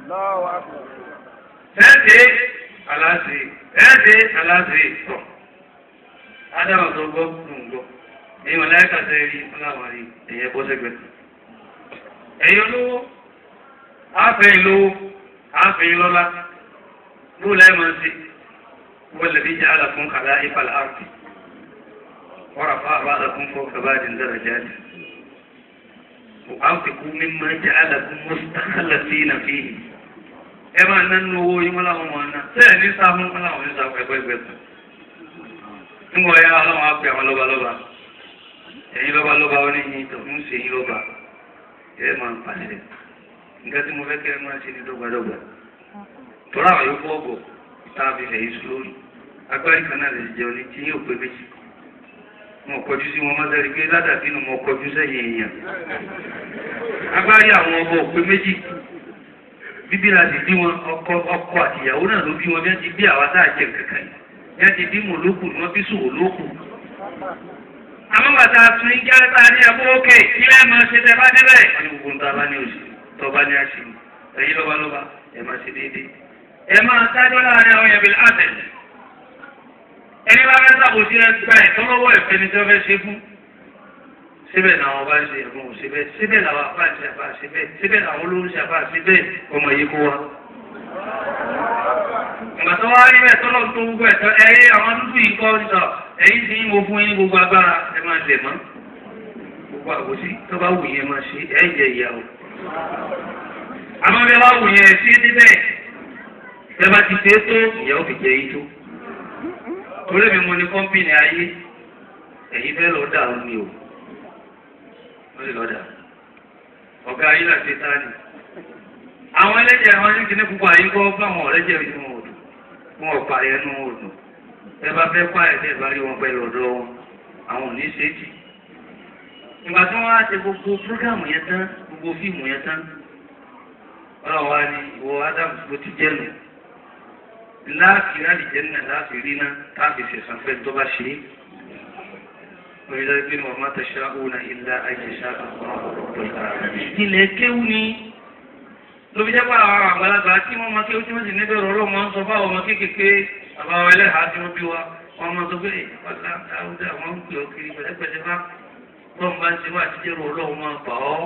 ẹ̀ẹ́dẹ́ aláṣẹ ẹ̀ẹ́dẹ́ aláṣẹ tọ̀ ádámà tó gbọ́ ló ń gbọ́ èyí wọn láyé kàtẹ́ rí ọláwà rí ẹ̀yẹ bọ́ sẹ́gbẹ̀ẹ́ ẹ̀yẹ olówó àfẹ́yìn lówó àfẹ́yìn lọ́lá ló láyé máa ń ṣe wọ́n lè fi jẹ́ àlàfún kàlá ìfàlà àrùtì wọ́n rà fún àbádàkún fún kàbáàdì dára jáde وأنفقوا مما جعلكم مستخلفين فيه ẹ máa ná nínú owó yín wọn láwọn máa ná bẹ́ẹ̀ ní sáfún wọn láwọn ní sáfún ẹgbẹ́ ẹgbẹ́ kan nígbà ọ̀yá ọlọ́run á pè àwọn lọ́balọ́ba ẹ̀yin lọ́balọ́ba ó ní yín tó ń ṣe yín lọ́ba ẹ máa ń pàṣẹ nǹkan tí mo fẹ́ kẹ́ ẹ máa ṣe ní dọ́gbadọ́gba tọ́lá àwọn yóò fọ́ọ̀bọ̀ tá a fi fẹ̀yìn sùn lórí agbárí kan náà lè jẹun ní tí yóò pé méjì mo kọjú sí wọn mọ́tẹ́rì pé ládàbí nu mo kọjú sẹ́yìn èèyàn agbárí àwọn ọmọ òpé méjì bíbí la ti bí wọn ọkọ ọkọ àtìyàwó náà ló bí wọn bí wọn ti bí àwa tá a jẹ kankan yìí bí wọn ti bí mòlókù ni wọn bí sòwò lókù. àmọ́ bàtà tún ń jẹ́ ta ní ẹ̀kọ́ òkè ilé ẹ̀ máa ṣe tẹ bá débẹ̀. wọ́n ní gbogbo ń ta bá ní oṣù tó bá ní àṣì ẹ̀yin lọ́balọ́ba ẹ̀ máa ṣe déédéé. ẹ máa dájọ́ láàrin àwọn ẹ̀bí àtẹ̀. ẹni bá fẹ́ sàbòsí ẹ gba ẹ̀tọ́ lọ́wọ́ ẹ̀fẹ́ ni tí wọ́n fẹ́ ṣe fún. síbẹ̀ làwọn bá ń ṣe ẹ̀fọn òṣèbẹ̀ síbẹ̀ làwọn àbá ń ṣe àbá ṣe bẹ́ẹ̀ síbẹ̀ làwọn olóhùn ṣe àbá ṣe bẹ́ẹ̀ ọmọ yìí kó wa. ìgbà tó wá rí bẹ́ẹ̀ tọ́lọ́ tó gbogbo ẹ̀tọ́ ẹ̀yẹ àwọn dúdú yìí kọ́ sọ ẹ̀yìn tí mo fún yín gbogbo agbára ẹ máa lẹ̀ mọ́ gbogbo àgòsí tó bá wù yẹn máa ṣe ẹ̀ jẹ ìyàwó. àmọ́ bí wàá wù yẹn sí débẹ̀ ẹ bá ti ṣe é tó ìyàwó fi jẹ yìí tó. torí mi mo ní kọ́ńpìnì ayé ẹ̀yin fẹ́ lọ́ọ́ dà ó ní o wọ́n lè lọ́dà ọ̀gá ayé láti táàdì. àwọn ẹlẹ́jẹ̀ àwọn ní kíní púpọ̀ àyín kọ́ bá àwọn ọ̀rẹ́jẹ̀ rí wọn òdù wọn ò parí ẹnu òdù ẹ bá fẹ́ pa ẹ̀dẹ̀ bá rí wọn pẹ̀lú ọ̀dọ́ wọn àwọn ò ní ṣe é jì. ìgbà tí wọ́n á ṣe gbogbo prógámù yẹn tán gbogbo fíìmù yẹn tán ọlọ́run wa ni ìwọ Ádámù ló ti jẹ́ nù láàfin àdìjẹ́ náà láàfin rí náà táàfin ṣẹ̀sán fẹ́ tó bá ṣe é. ولذلك وما تشاءون إلا أن يشاء الله رب العالمين ilẹ̀ kéwú ni lóbi jẹ́ pé àwọn àgbàlagbà tí wọ́n máa kéwú tí wọ́n sì níbẹ̀ rọ̀rọ̀ máa ń sọ fáwọn ọmọ kéékèèké àbáwọ̀ ẹlẹ́hàá tí wọ́n bí wa wọ́n máa sọ pé ọ̀la dáúdà wọ́n ń pè ọ́ kiri pẹ̀lẹ́pẹ̀lẹ́ bá bọ́n bá ń ṣe wá àtijọ́ rọ̀ ọlọ́run máa bà ọ́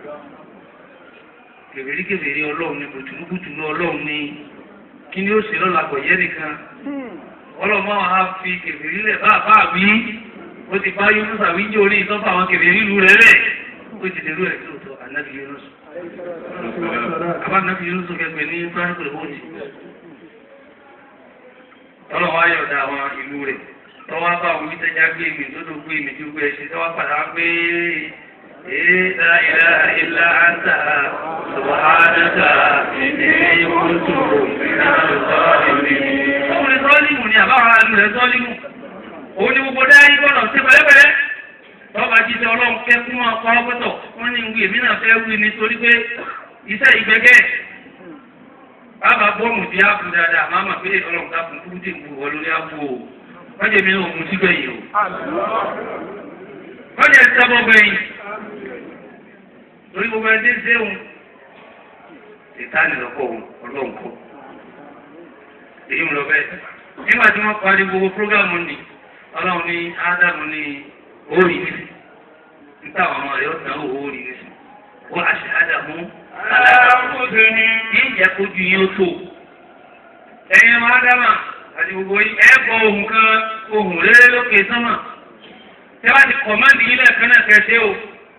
kèbèrí kèbèrí ọlọ́run ni bùtùnúbùtùnú ọlọ́run ni kí ni ó ṣe lọ́la kò yẹ nìkan ọlọ́run máa wá fi kèbèrí lẹ̀ bá bá wí ó ti bá yunus àwíjọ orí ìtọ́fà àwọn kèrè nílùú rẹ̀ rẹ̀ ó ti dèrú ẹ̀ lóòótọ́ ànábì yunus àbá ànábì yunus kẹgbẹ́ ní frank lehoti ọlọ́wọ́ ayọ̀dá àwọn ìlú rẹ̀ tọ́wọ́ bá àwọn ìtẹ́já gbé mi tó tó gbé mi tó gbé ẹṣin tọ́wọ́ padà gbé ìlà ìlà ìlà àǹtà subhanaka inni kuntu minaz zalimin. ọkùnrin sọ́ọ́lìmù ni àbáwọn àlù rẹ̀ sọ́ọ́lìmù òun ni gbogbo dá yí bọ́lọ̀ sí pẹ̀lẹ́pẹ̀lẹ́ tọ́ba jíjẹ ọlọ́run fẹ́ fún wọn kọ́ pẹ́tọ̀ wọ́n ní ìwé èmi náà fẹ́ wí nítorí pé iṣẹ́ ìgbẹ́gẹ́ bàbá bọ́ọ̀mù di áàpù dáadáa máa mà pé ọlọ́run ká fún kúrúdì ìbú wọ lórí áàpù o wọ́n jẹ́ mi náà òun síbẹ̀ yìí o wọ́n jẹ́ sábọ̀ gbẹ̀yìn torí gbogbo ẹni tí ń sẹ́wọ̀n ìtàní lọ́kọ̀ òun ọlọ́run kọ́ èyí ń lọ bẹ́ẹ̀ nígbà tí wọ́n parí gbogbo prógámù ni ọlọ́run ní ádámù ní orí ní níta àwọn ọmọ rẹ̀ ọ̀sán orí ní sí wọ́n á ṣe ádámù aláàbòsí ní ìjẹ́ kojú yín ó tó ẹ̀yin ọmọ ádámà àti gbogbo yín ẹ̀ bọ ohun kan ohun rere lókè sánmà tẹ́ bá ti kọ̀mándì yín lẹ́ẹ̀kan náà kẹsẹ́ o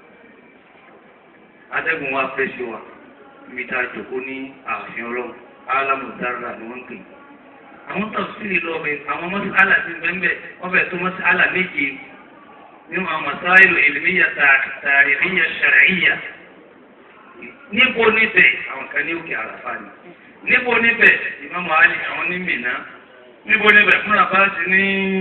atẹ́gùn wa fẹ́ sí wa ibi tá a jòkó ní ààfin ọlọ́run alámùdára ni wọ́n ń pè àwọn tafsiri lọ bẹ àwọn mọ́sálà ti bẹ́ẹ̀ wọ́n bẹ̀ tó mọ́sálà méje nínú àwọn masáìlú ìlmíyà tàríhíyà ṣàríyà níbo níbẹ̀ àwọn kan ní òkè àràfà ni níbo níbẹ̀ ìmáàmù Àlì àwọn ní Mínà níbo níbẹ̀ fúnra bá ti ní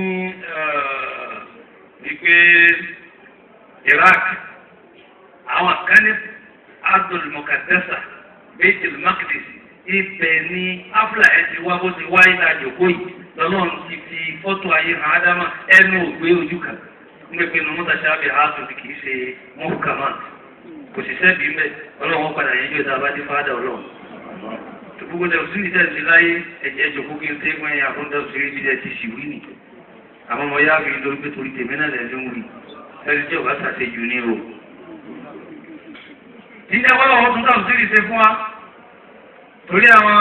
wípé Iraq àwọn kan ní Abdul Mukaddasa Baitul Maqdis ibẹ̀ ni afla ẹ̀ ti wá bó ti wáyé lájòkó yìí lọ́lọ́run ti fi fọ́tò ayé hàn ádámà ẹnu ògbé ojú kan nígbà pé nùmọ́tà sábẹ̀ ààtò kì í ṣe mọ́kàmá kò sì sẹ́bi mbẹ́ ọlọ́run padà yẹn jọ ìta bá dé fáadà ọlọ́run. gbogbo dẹ̀ sí ìdẹ́ ti láyé ẹ̀jẹ̀ jòkó kí n tẹ́ gbọ́n yẹn àfọ́ńdà òṣèré ti dẹ̀ ti sì wí nì. àmọ́ mo yá mi lórí pé torí tèmi náà lẹ́nu wí ẹni tí ò bá ṣàṣejù ní o. jíjẹ́ wọ́n lọ́wọ́ tún dáhùn sí ìṣe fún wa torí àwọn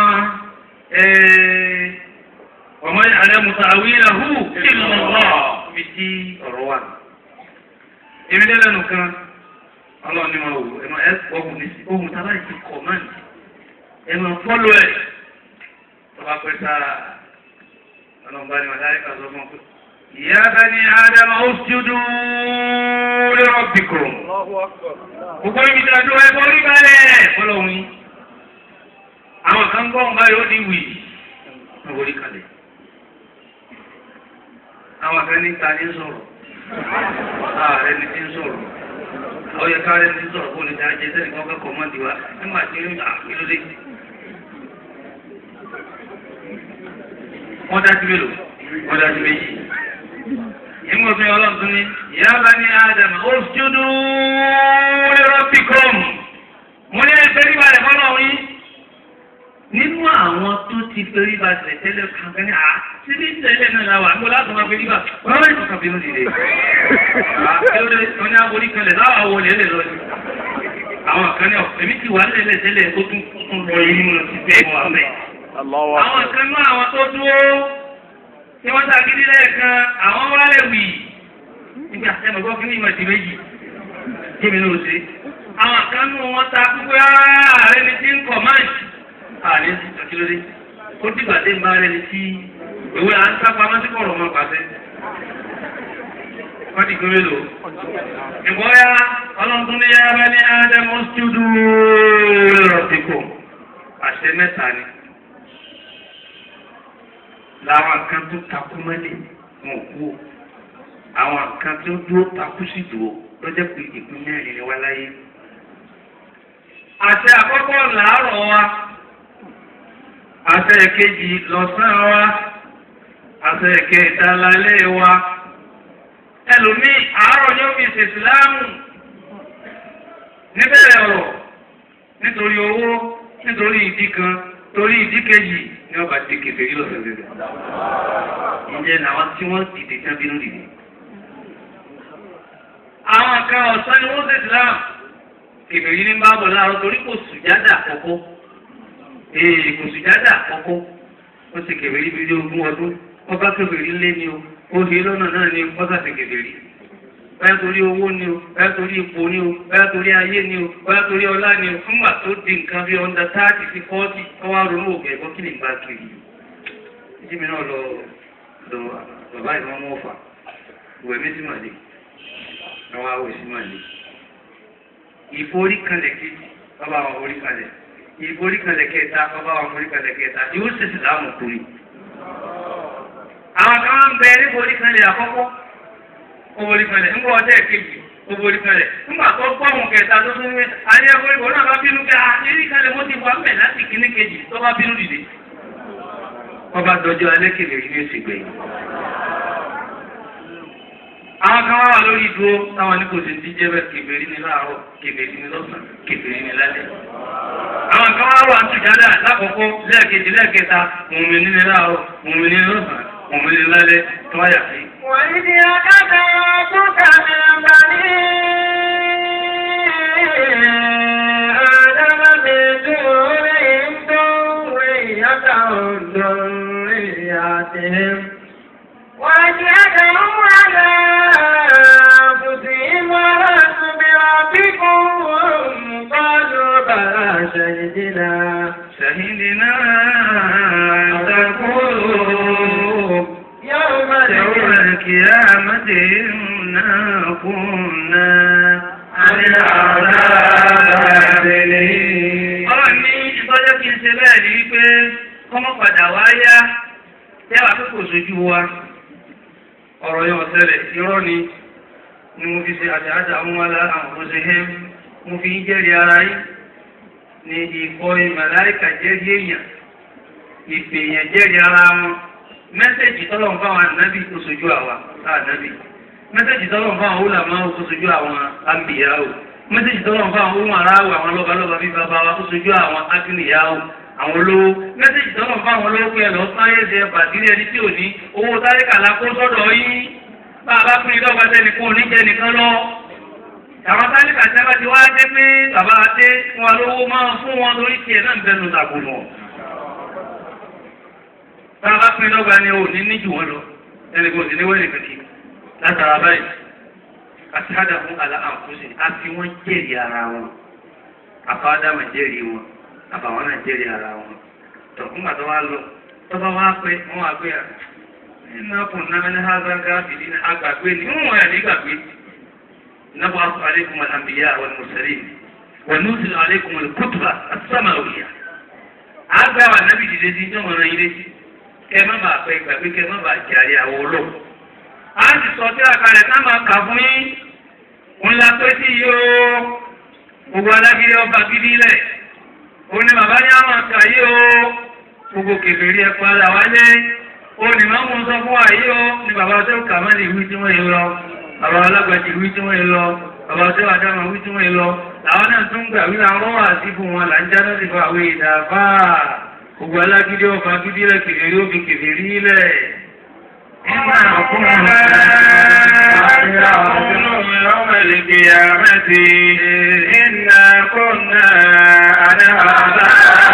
ọmọ alẹ́mùsà àwílà hù kí ló ń lọ mi tí ọ̀rọ̀ wà. èmi dé lẹ́nu kan ọlọ́run ní wọn wò ẹ̀mọ ẹ̀ ọ̀hún ní ohun tá a bá ti kọ̀máǹdì ẹ̀mọ fọ́lọ́ ẹ̀ tọ́ba pẹ́ sára ọlọ́run bá ní wọn láyé ká sọ fún un pé ìyá bani ádámà ó ṣubú li rabbikum. gbogbo ibi tí a dúró ẹ borí balẹ̀ fọlọ́run yìí àwọn kan gbọ́ ọ̀gá yóò di wì ní orí kalẹ̀. àwọn kan ní ta ní sọ̀rọ̀ ààrẹ ní ti ń sọ̀rọ̀ àwọn yẹ káàrẹ ní sọ̀rọ̀ kó ní ta jẹ sẹ́ni kan kẹ́kọ̀ọ́ mọ́ tiwa nígbà tí ó ń gbà kí ló dé. wọ́n dá sí mélòó wọ́n dá sí méjì. ìmọ̀ òfin ọlọ́run tún ní ìyá bá ní ádámù ó ṣúdú li rabbikum. mo ní ẹgbẹ́ nígbà rẹ̀ fọ́nà yín nínú àwọn tó ti fẹ́rí ba tẹ̀lẹ̀ tẹ́lẹ̀ kankan ní à síbí tẹ́lẹ̀ náà la wà ń bọ́ láti máa fẹ́rí ba wọ́n bá ìtọ́ka bínú dìde. àbẹ̀wò wọn ní aborí kanlẹ̀ láwọn àwọn olè lè lọ sí. àwọn kan ní ọ̀fẹ́ mi ti wà lẹ́lẹ̀ tẹ́lẹ̀ tó tún tún lọ yìí nínú ti bẹ́ẹ̀ mọ́ àmẹ́. àwọn kan náà àwọn tó dúró tí wọ́n ta gidi lẹ́ẹ̀kan àwọn wálẹ̀ wì nígbà tẹ́lẹ̀ gbọ́ kí ní ìmọ̀ ìdí méjì kí mi ló ṣe. àwọn kan nù wọn ta pípẹ́ ààrẹ ni ti ń kọ̀ máàjì àní àkílódé ó dìgbà dé máa rẹni tí ìwé à ń sápa máa ń sípò ọ̀rọ̀ máa pàṣẹ. wọ́n ti gbé lò. ìbọ́yá ọlọ́run ní yára ní ádámù stúdú rọ̀tìkò àṣẹ mẹ́ta ni. làwọn kan tó takú mọ́lẹ̀ wọn kú o àwọn kan tó dúró takú sí dúró lọ́jọ́ pé ìpín mẹ́rin ni wá láyé. àṣẹ àkọ́kọ́ làárọ̀ wa àṣẹ kejì lọ́sàn wa àṣẹ kẹta lálẹ́ wa ẹlòmíì àárọ̀ yóò fi ṣèṣìláàmù níbẹ̀rẹ̀ ọ̀rọ̀ nítorí owó nítorí ìdí kan torí ìdí kejì ní ọba ti kẹfẹ́ yìí lọ́sẹ̀ rẹ̀ ìjẹ́ làwọn tí wọ́n dìde tán bínú dìde. àwọn kan ọ̀sán ni wọ́n ṣèṣìláàmù kẹfẹ́ yìí ní bá bọ̀ láàárọ̀ torí kò sùjádà àkọ́kọ́ ee kò sùjádà àkọ́kọ́ ó ti kẹfẹ́ yìí bí ogún ọdún wọ́n bá kẹfẹ́ yìí lé ní o ó ṣe lọ́nà náà ní wọ́n bá ti kẹfẹ́ yìí bẹ́ẹ̀ torí owó ni o bẹ́ẹ̀ torí ipò ni o bẹ́ẹ̀ torí ayé ni o bẹ́ẹ̀ torí ọlá ni o fúngbà tó di nǹkan bí ọ̀ndà táàtì sí fọ́ọ̀tì ọwọ́ ronú òkè ẹ̀kọ́ kí ni ìgbà kiri ìdí mi náà lọ lọ bàbá ìmọ̀ ọmọ ọ̀fà ìwẹ̀ mi sì mà lè àwọn awò sì mà lè ìforí kanlẹ̀ kejì bàbá àwọn forí kanlẹ̀ ìforí kanlẹ̀ kẹta bàbá àwọn forí kanlẹ̀ kẹta yóò ṣèṣì láàmú kuri àwọn kan máa ń bẹ ní forí kanlẹ̀ àkọ́kọ́ owórí kalẹ̀ ńgbọ́ ọjọ́ ìkejì owórí kalẹ̀ ńgbà tó gbọ́ àwọn kẹta tó tún wé ayé owórí kan náà bá bínú kẹ́ àyèrí kalẹ̀ mo ti wà mẹ́ láti kíní kejì tó bá bínú dìde. wọ́n bá dọjọ́ alẹ́ kele yìí ní oṣù gbẹ̀yìn. àwọn kan wá wà lórí dúró táwọn ní kò sì ti jẹ́ bẹ́ẹ̀ kèbèrè ní láàárọ̀ kèbèrè ní lọ́sàn kèbèrè ní lálẹ́. àwọn kan wá wà tùjádà lákòókò lẹ́ẹ̀kejì lẹ́ẹ̀kẹta mùmí ní láàárọ̀ mùmí ní lọ́sàn mùmí ní lálẹ́ tó wáyà sí. وإذ أخذ ربك من بني آدم من ظهورهم ذريتهم ذرياتهم وأشهدهم على أنفسهم ولست بربكم قالوا بلى شهدنا شهدنا أن تقولوا يوم يوم القيامة إنا كنا عن العذاب غافلين. Ọlọ́run ní ìtọ́jọ́ kí n ṣe bẹ́ẹ̀ ni wípé kọ́mọ́ padà wá yá tẹ́wà pé kò sójú wa. Ọ̀rọ̀ yẹn ọ̀sẹ̀lẹ̀ irọ́ ni ni mo fi ṣe àṣàṣà àwọn alá àwọn òṣèhẹ́ mo fi ń jẹ́rìí ara yín ní ìkọ́ ìmàláìkà jẹ́rìí èèyàn ìpè èèyàn jẹ́rìí ara wọn mẹ́sẹ̀jì tọ́lọ́run fáwọn ànábì kó sojú àwa ànábì mẹ́sẹ̀jì tọ́lọ́run fáwọn olùlàmọ́ kó sojú àwọn àmbìyáwó mẹ́sẹ̀jì tọ́lọ́run fáwọn ohun aráwò àwọn lọ́balọ́ba bíi bàbá wa kó sojú àwọn akínìyáwó àwọn olówó mẹ́sẹ̀jì tọ́lọ́run fáwọn olówó pé ẹ̀lọ́ sáyé ṣe bàtírí ẹni tí ò ní owó táríkà la kó sọ́dọ̀ yín bá a bá pín in lọ́gbà tẹ́ni kó oníjẹ́ nìkan lọ. àwọn táríkà tí a bá ti wá dé pé bàbá adé wọn lówó máa fún wọn lórí tiẹ̀ náà ń bẹnu tàkùnù bàbá pín lọ́gbà ni ò ní ní jù wọ́n lọ ẹni kò sí ní wẹ́rẹ̀ kìkì látara báyìí àtàdà fún àlà àǹfóṣe àfi wọ́n jẹ́rìí ara wọn àfáàdàmà jẹ́rìí wọn àbàwọn náà jẹ́rìí ara wọn tọ̀ fún àtọ́ wa lọ tọ́ba wa pé wọ́n wá pé iná kùn náà ní hágágá bìdí ní àgbàgbé ni wọ́n wọ̀ ní gbàgbé nàbọ̀ àfọ àlékún àlàmbìyà àwọn mùsùlùmí wọ́n ní sùn àlékún kútùbà àti sàmàwìyà àgbà wà nábì dìde sí ìjọba náà yìí létí kẹ má bàa pẹ gbàgbé kẹ má bàa jàre àwọn olóò. a ti sọ tí àkàlẹ̀ ká máa kà fún yín ń la pé sí yìí o gbogbo alágídí ọba gidi lẹ̀ ó ní bàbá ní àwọn àkà yìí o gbogbo kèfèrí ẹ padà wálé ó ní má mú sọ fún wa yìí o ní bàbá tó kà má lè wí tí wọ́n yìí lọ bàbá alágbàjì wí tí wọ́n yìí lọ bàbá tó àdámà wí tí wọ́n yìí lọ làwọn náà tún gbà wí àwọn rọ́wà sí fún wọn là ń jáde sí fún àwọn ìdàfà gbogbo alágídí ọba gidi rẹ̀ kèfèrí ó fi kèfèrí lẹ̀. Iná kúnnà يوم القيامة إنا كنا عن هذا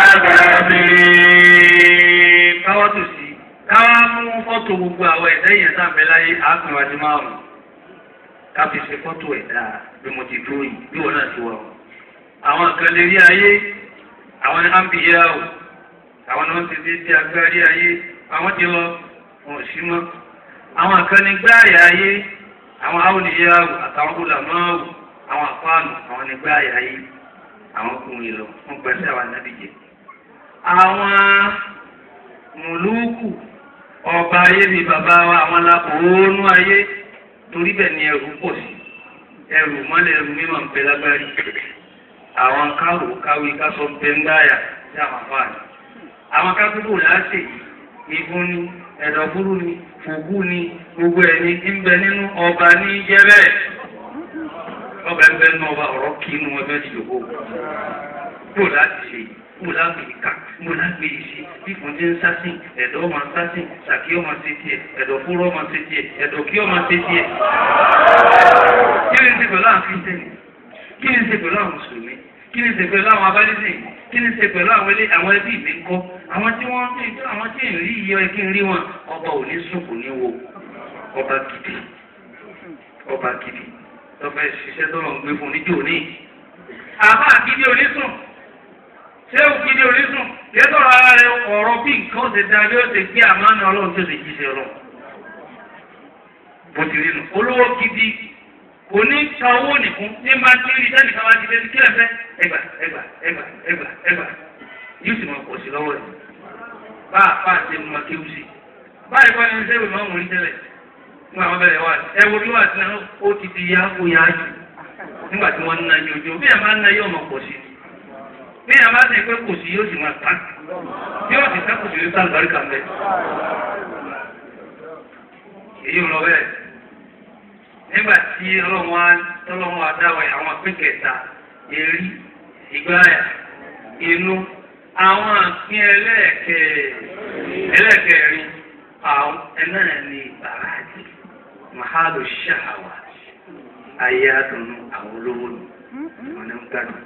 غافلين káwá tò sí káwá mú fọ́tò gbogbo àwọn ẹ̀dá yẹn tá à ń bẹ láyé àgbẹ̀wájú márùn-ún ká fi ṣe fọ́tò ẹ̀dá bí mo ti dúró yìí bí wọn náà ti wà o. àwọn kan lè rí ayé àwọn ambiya o àwọn ni wọ́n ti dé sí agbárí ayé àwọn ti lọ wọn ò sí mọ́. àwọn kan ní gbáàyà ayé àwọn awòlíyà o àtàwọn olùlàmọ́ o àwọn àpáànù àwọn ní gbáàyà ayé àwọn kùnrin lọ wọn gbẹ́sẹ̀ àwọn anábìjẹ. àwọn mùlúùkù ọba ayé bíi bàbá wa àwọn alákòónú ayé torí bẹ́ẹ̀ ni ẹrù pọ̀ sí ẹrù mọ́lẹ̀ ẹrù mímọ́ ń bẹ lágbárí àwọn káwò káwé kásọ ń bẹ ń gbáyà sí àwọn afáàní àwọn kápẹ́kù láṣẹ ìfún ni ẹ̀dọ̀fúrú ni fògú ni gbogbo ẹ̀ ní ń bẹ nínú ọba ní jẹ́rẹ́ ọba ń bẹ nínú ọba ọ̀rọ̀ kí inú ẹgbẹ́ ti yòókù kó láti ṣe kó láti kà kó láti yìí ṣe bí kò ní ń sásìn ẹ̀dọ̀ ọmọ sásìn sàkí ọmọ ṣe tiẹ̀ ẹ̀dọ̀fúrú ọmọ ṣe tiẹ̀ ẹ̀dọ̀kí ọmọ ṣe tiẹ̀ kí ni ṣe pẹ̀lú àwọn kírísítẹ́nì kí ni ṣe pẹ̀lú àwọn mùsùlùmí kí ni ṣe pẹ̀lú àwọn abájíṣe kí ni ṣe pẹ̀lú àwọn ilé àwọn ẹbí mi ńkọ́ àwọn tí wọ́n àwọn tí ń rí iye kí n rí wọn ọba ò ní sùn kò ní wo ọba gidi ọba gidi lọ́fẹ́ ṣiṣẹ́ tó lọ ń gbé fún níjó ní. àbá gidi ò ní sùn ṣé ò gidi ò ní sùn yẹ sọ̀rọ̀ ara rẹ ọ̀rọ̀ bí nǹkan ṣe da bí ó ṣe gbé àmánà ọlọ́run tó ṣe jíṣẹ́ ọlọ́run bó ti rí nu olówó gidi kò ní ta owó nìkún ní máa ti rí sẹ́ni kan máa ti lé ní kílẹ̀ fẹ́ ẹgbà ẹgbà ẹgbà ẹgbà ẹgbà yóò sì máa pọ̀ sí lọ́wọ́ rẹ̀ bá a fà ṣe máa kéwù sí báyìí kọ́ ni sẹ́wọ̀n máa ń wọlé tẹ́lẹ̀ fún àwọn bẹ̀rẹ̀ wá ẹ wo bí wà sí náà ó ti di yá ó yá jù nígbà tí wọ́n ń na yóò bí ẹ̀ máa ń na yóò máa pọ̀ sí bí ẹ̀ máa ń sẹ́ pé kò sí yóò sì máa tán yóò sì sẹ́kù sí yóò sálùbárí kà mẹ́ èyí ò lọ bẹ́ẹ̀ nígbà tí ọlọ́run wa tọ́lọ́run wa dáwọ̀ àwọn àpín kẹta èrí ìgbáyà inú àwọn àpín ẹlẹ́ẹ̀kẹ́ ẹlẹ́ẹ̀kẹ́rin àwọn ẹnáà ní ìbàràjì mahalo ṣáàwà ayé àdùnnú àwọn olówó nù wọn ní ń gbádùn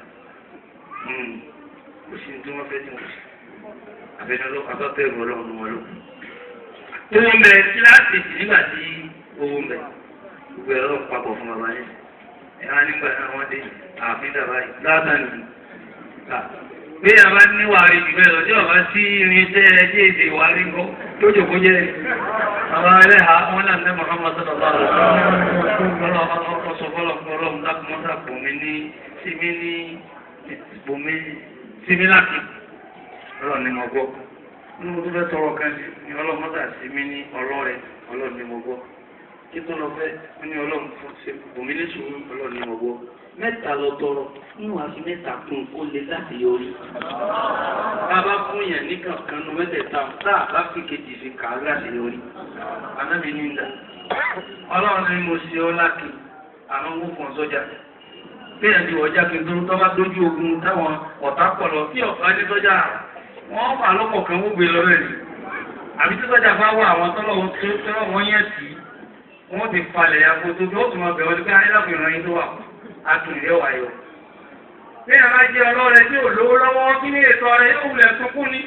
kò sí tí wọ́n fẹ́ tí wọ́n sì àbẹ̀ni abábẹ́rù ọlọ́run wọn ló. owó ń bẹ kíláàsì nígbà tí owó ń bẹ gbogbo ẹ̀rọ papọ̀ fún bàbá yẹn ẹ̀rọ nígbà náà wọ́n dé ààfin dàbá yìí lásán ni bí a bá ní wàrí jù bẹ́ẹ̀ lọ tí ọba sí irinṣẹ́ ẹjẹ́ èdè wàrí ńkọ́ tó jòkó jẹ́ àwọn ẹlẹ́hàá wọn náà ní Muhammad sallallahu alaihi wasallam ọsọ fọlọ fún ọlọ́run lákùmọ́sà bòmí ní símí ní bòmí símí láti ọlọ́run ní mo gbọ́ nínú tó fẹ́ tọrọ kan ní ọlọ́mọ́sà símí ní ọlọ́rẹ̀ ọlọ́run ní mo gbọ́ títún lọ fẹ́ wọ́n ní ọlọ́run fún ṣe bòmí ní sùúrù ọlọ́run ní mo gbọ́ mẹ́ta lọ tọrọ nínú àfi mẹ́ta kún kó lè láti yọrí. bá a bá fún yẹn ní kankan nu mẹ́tẹ̀ẹ̀ta tá a bá fi kejì fi kà á láti yọrí. anábì ní ìdá ọlọ́run ní mo ṣe ọ́ láti àwọn owó fún ọ̀sọ́jà. bẹ́ẹ̀ ni ọjà kí n tó tọ́ bá dójú ogun táwọn ọ̀tá pọ̀ lọ tí ọ̀gá ní sọ́jà wọ́n fà lọ́pọ̀ kan wó gbé lọ rẹ̀ ni. àbí tí sọ́jà bá wà àwọn tọ́lọ̀ wọn yẹn sí wọ́n ti falẹ̀ àpótò bí ó tún máa bẹ̀rẹ̀ wọ́n ti pé ayélujára yín tó wà adùnlé wáyọ. Bí a máa jẹ ọlọ́rẹ̀ tí ò lówó lọ́wọ́ kí ní ètò ọrẹ yóò wulẹ̀ sunkún ní.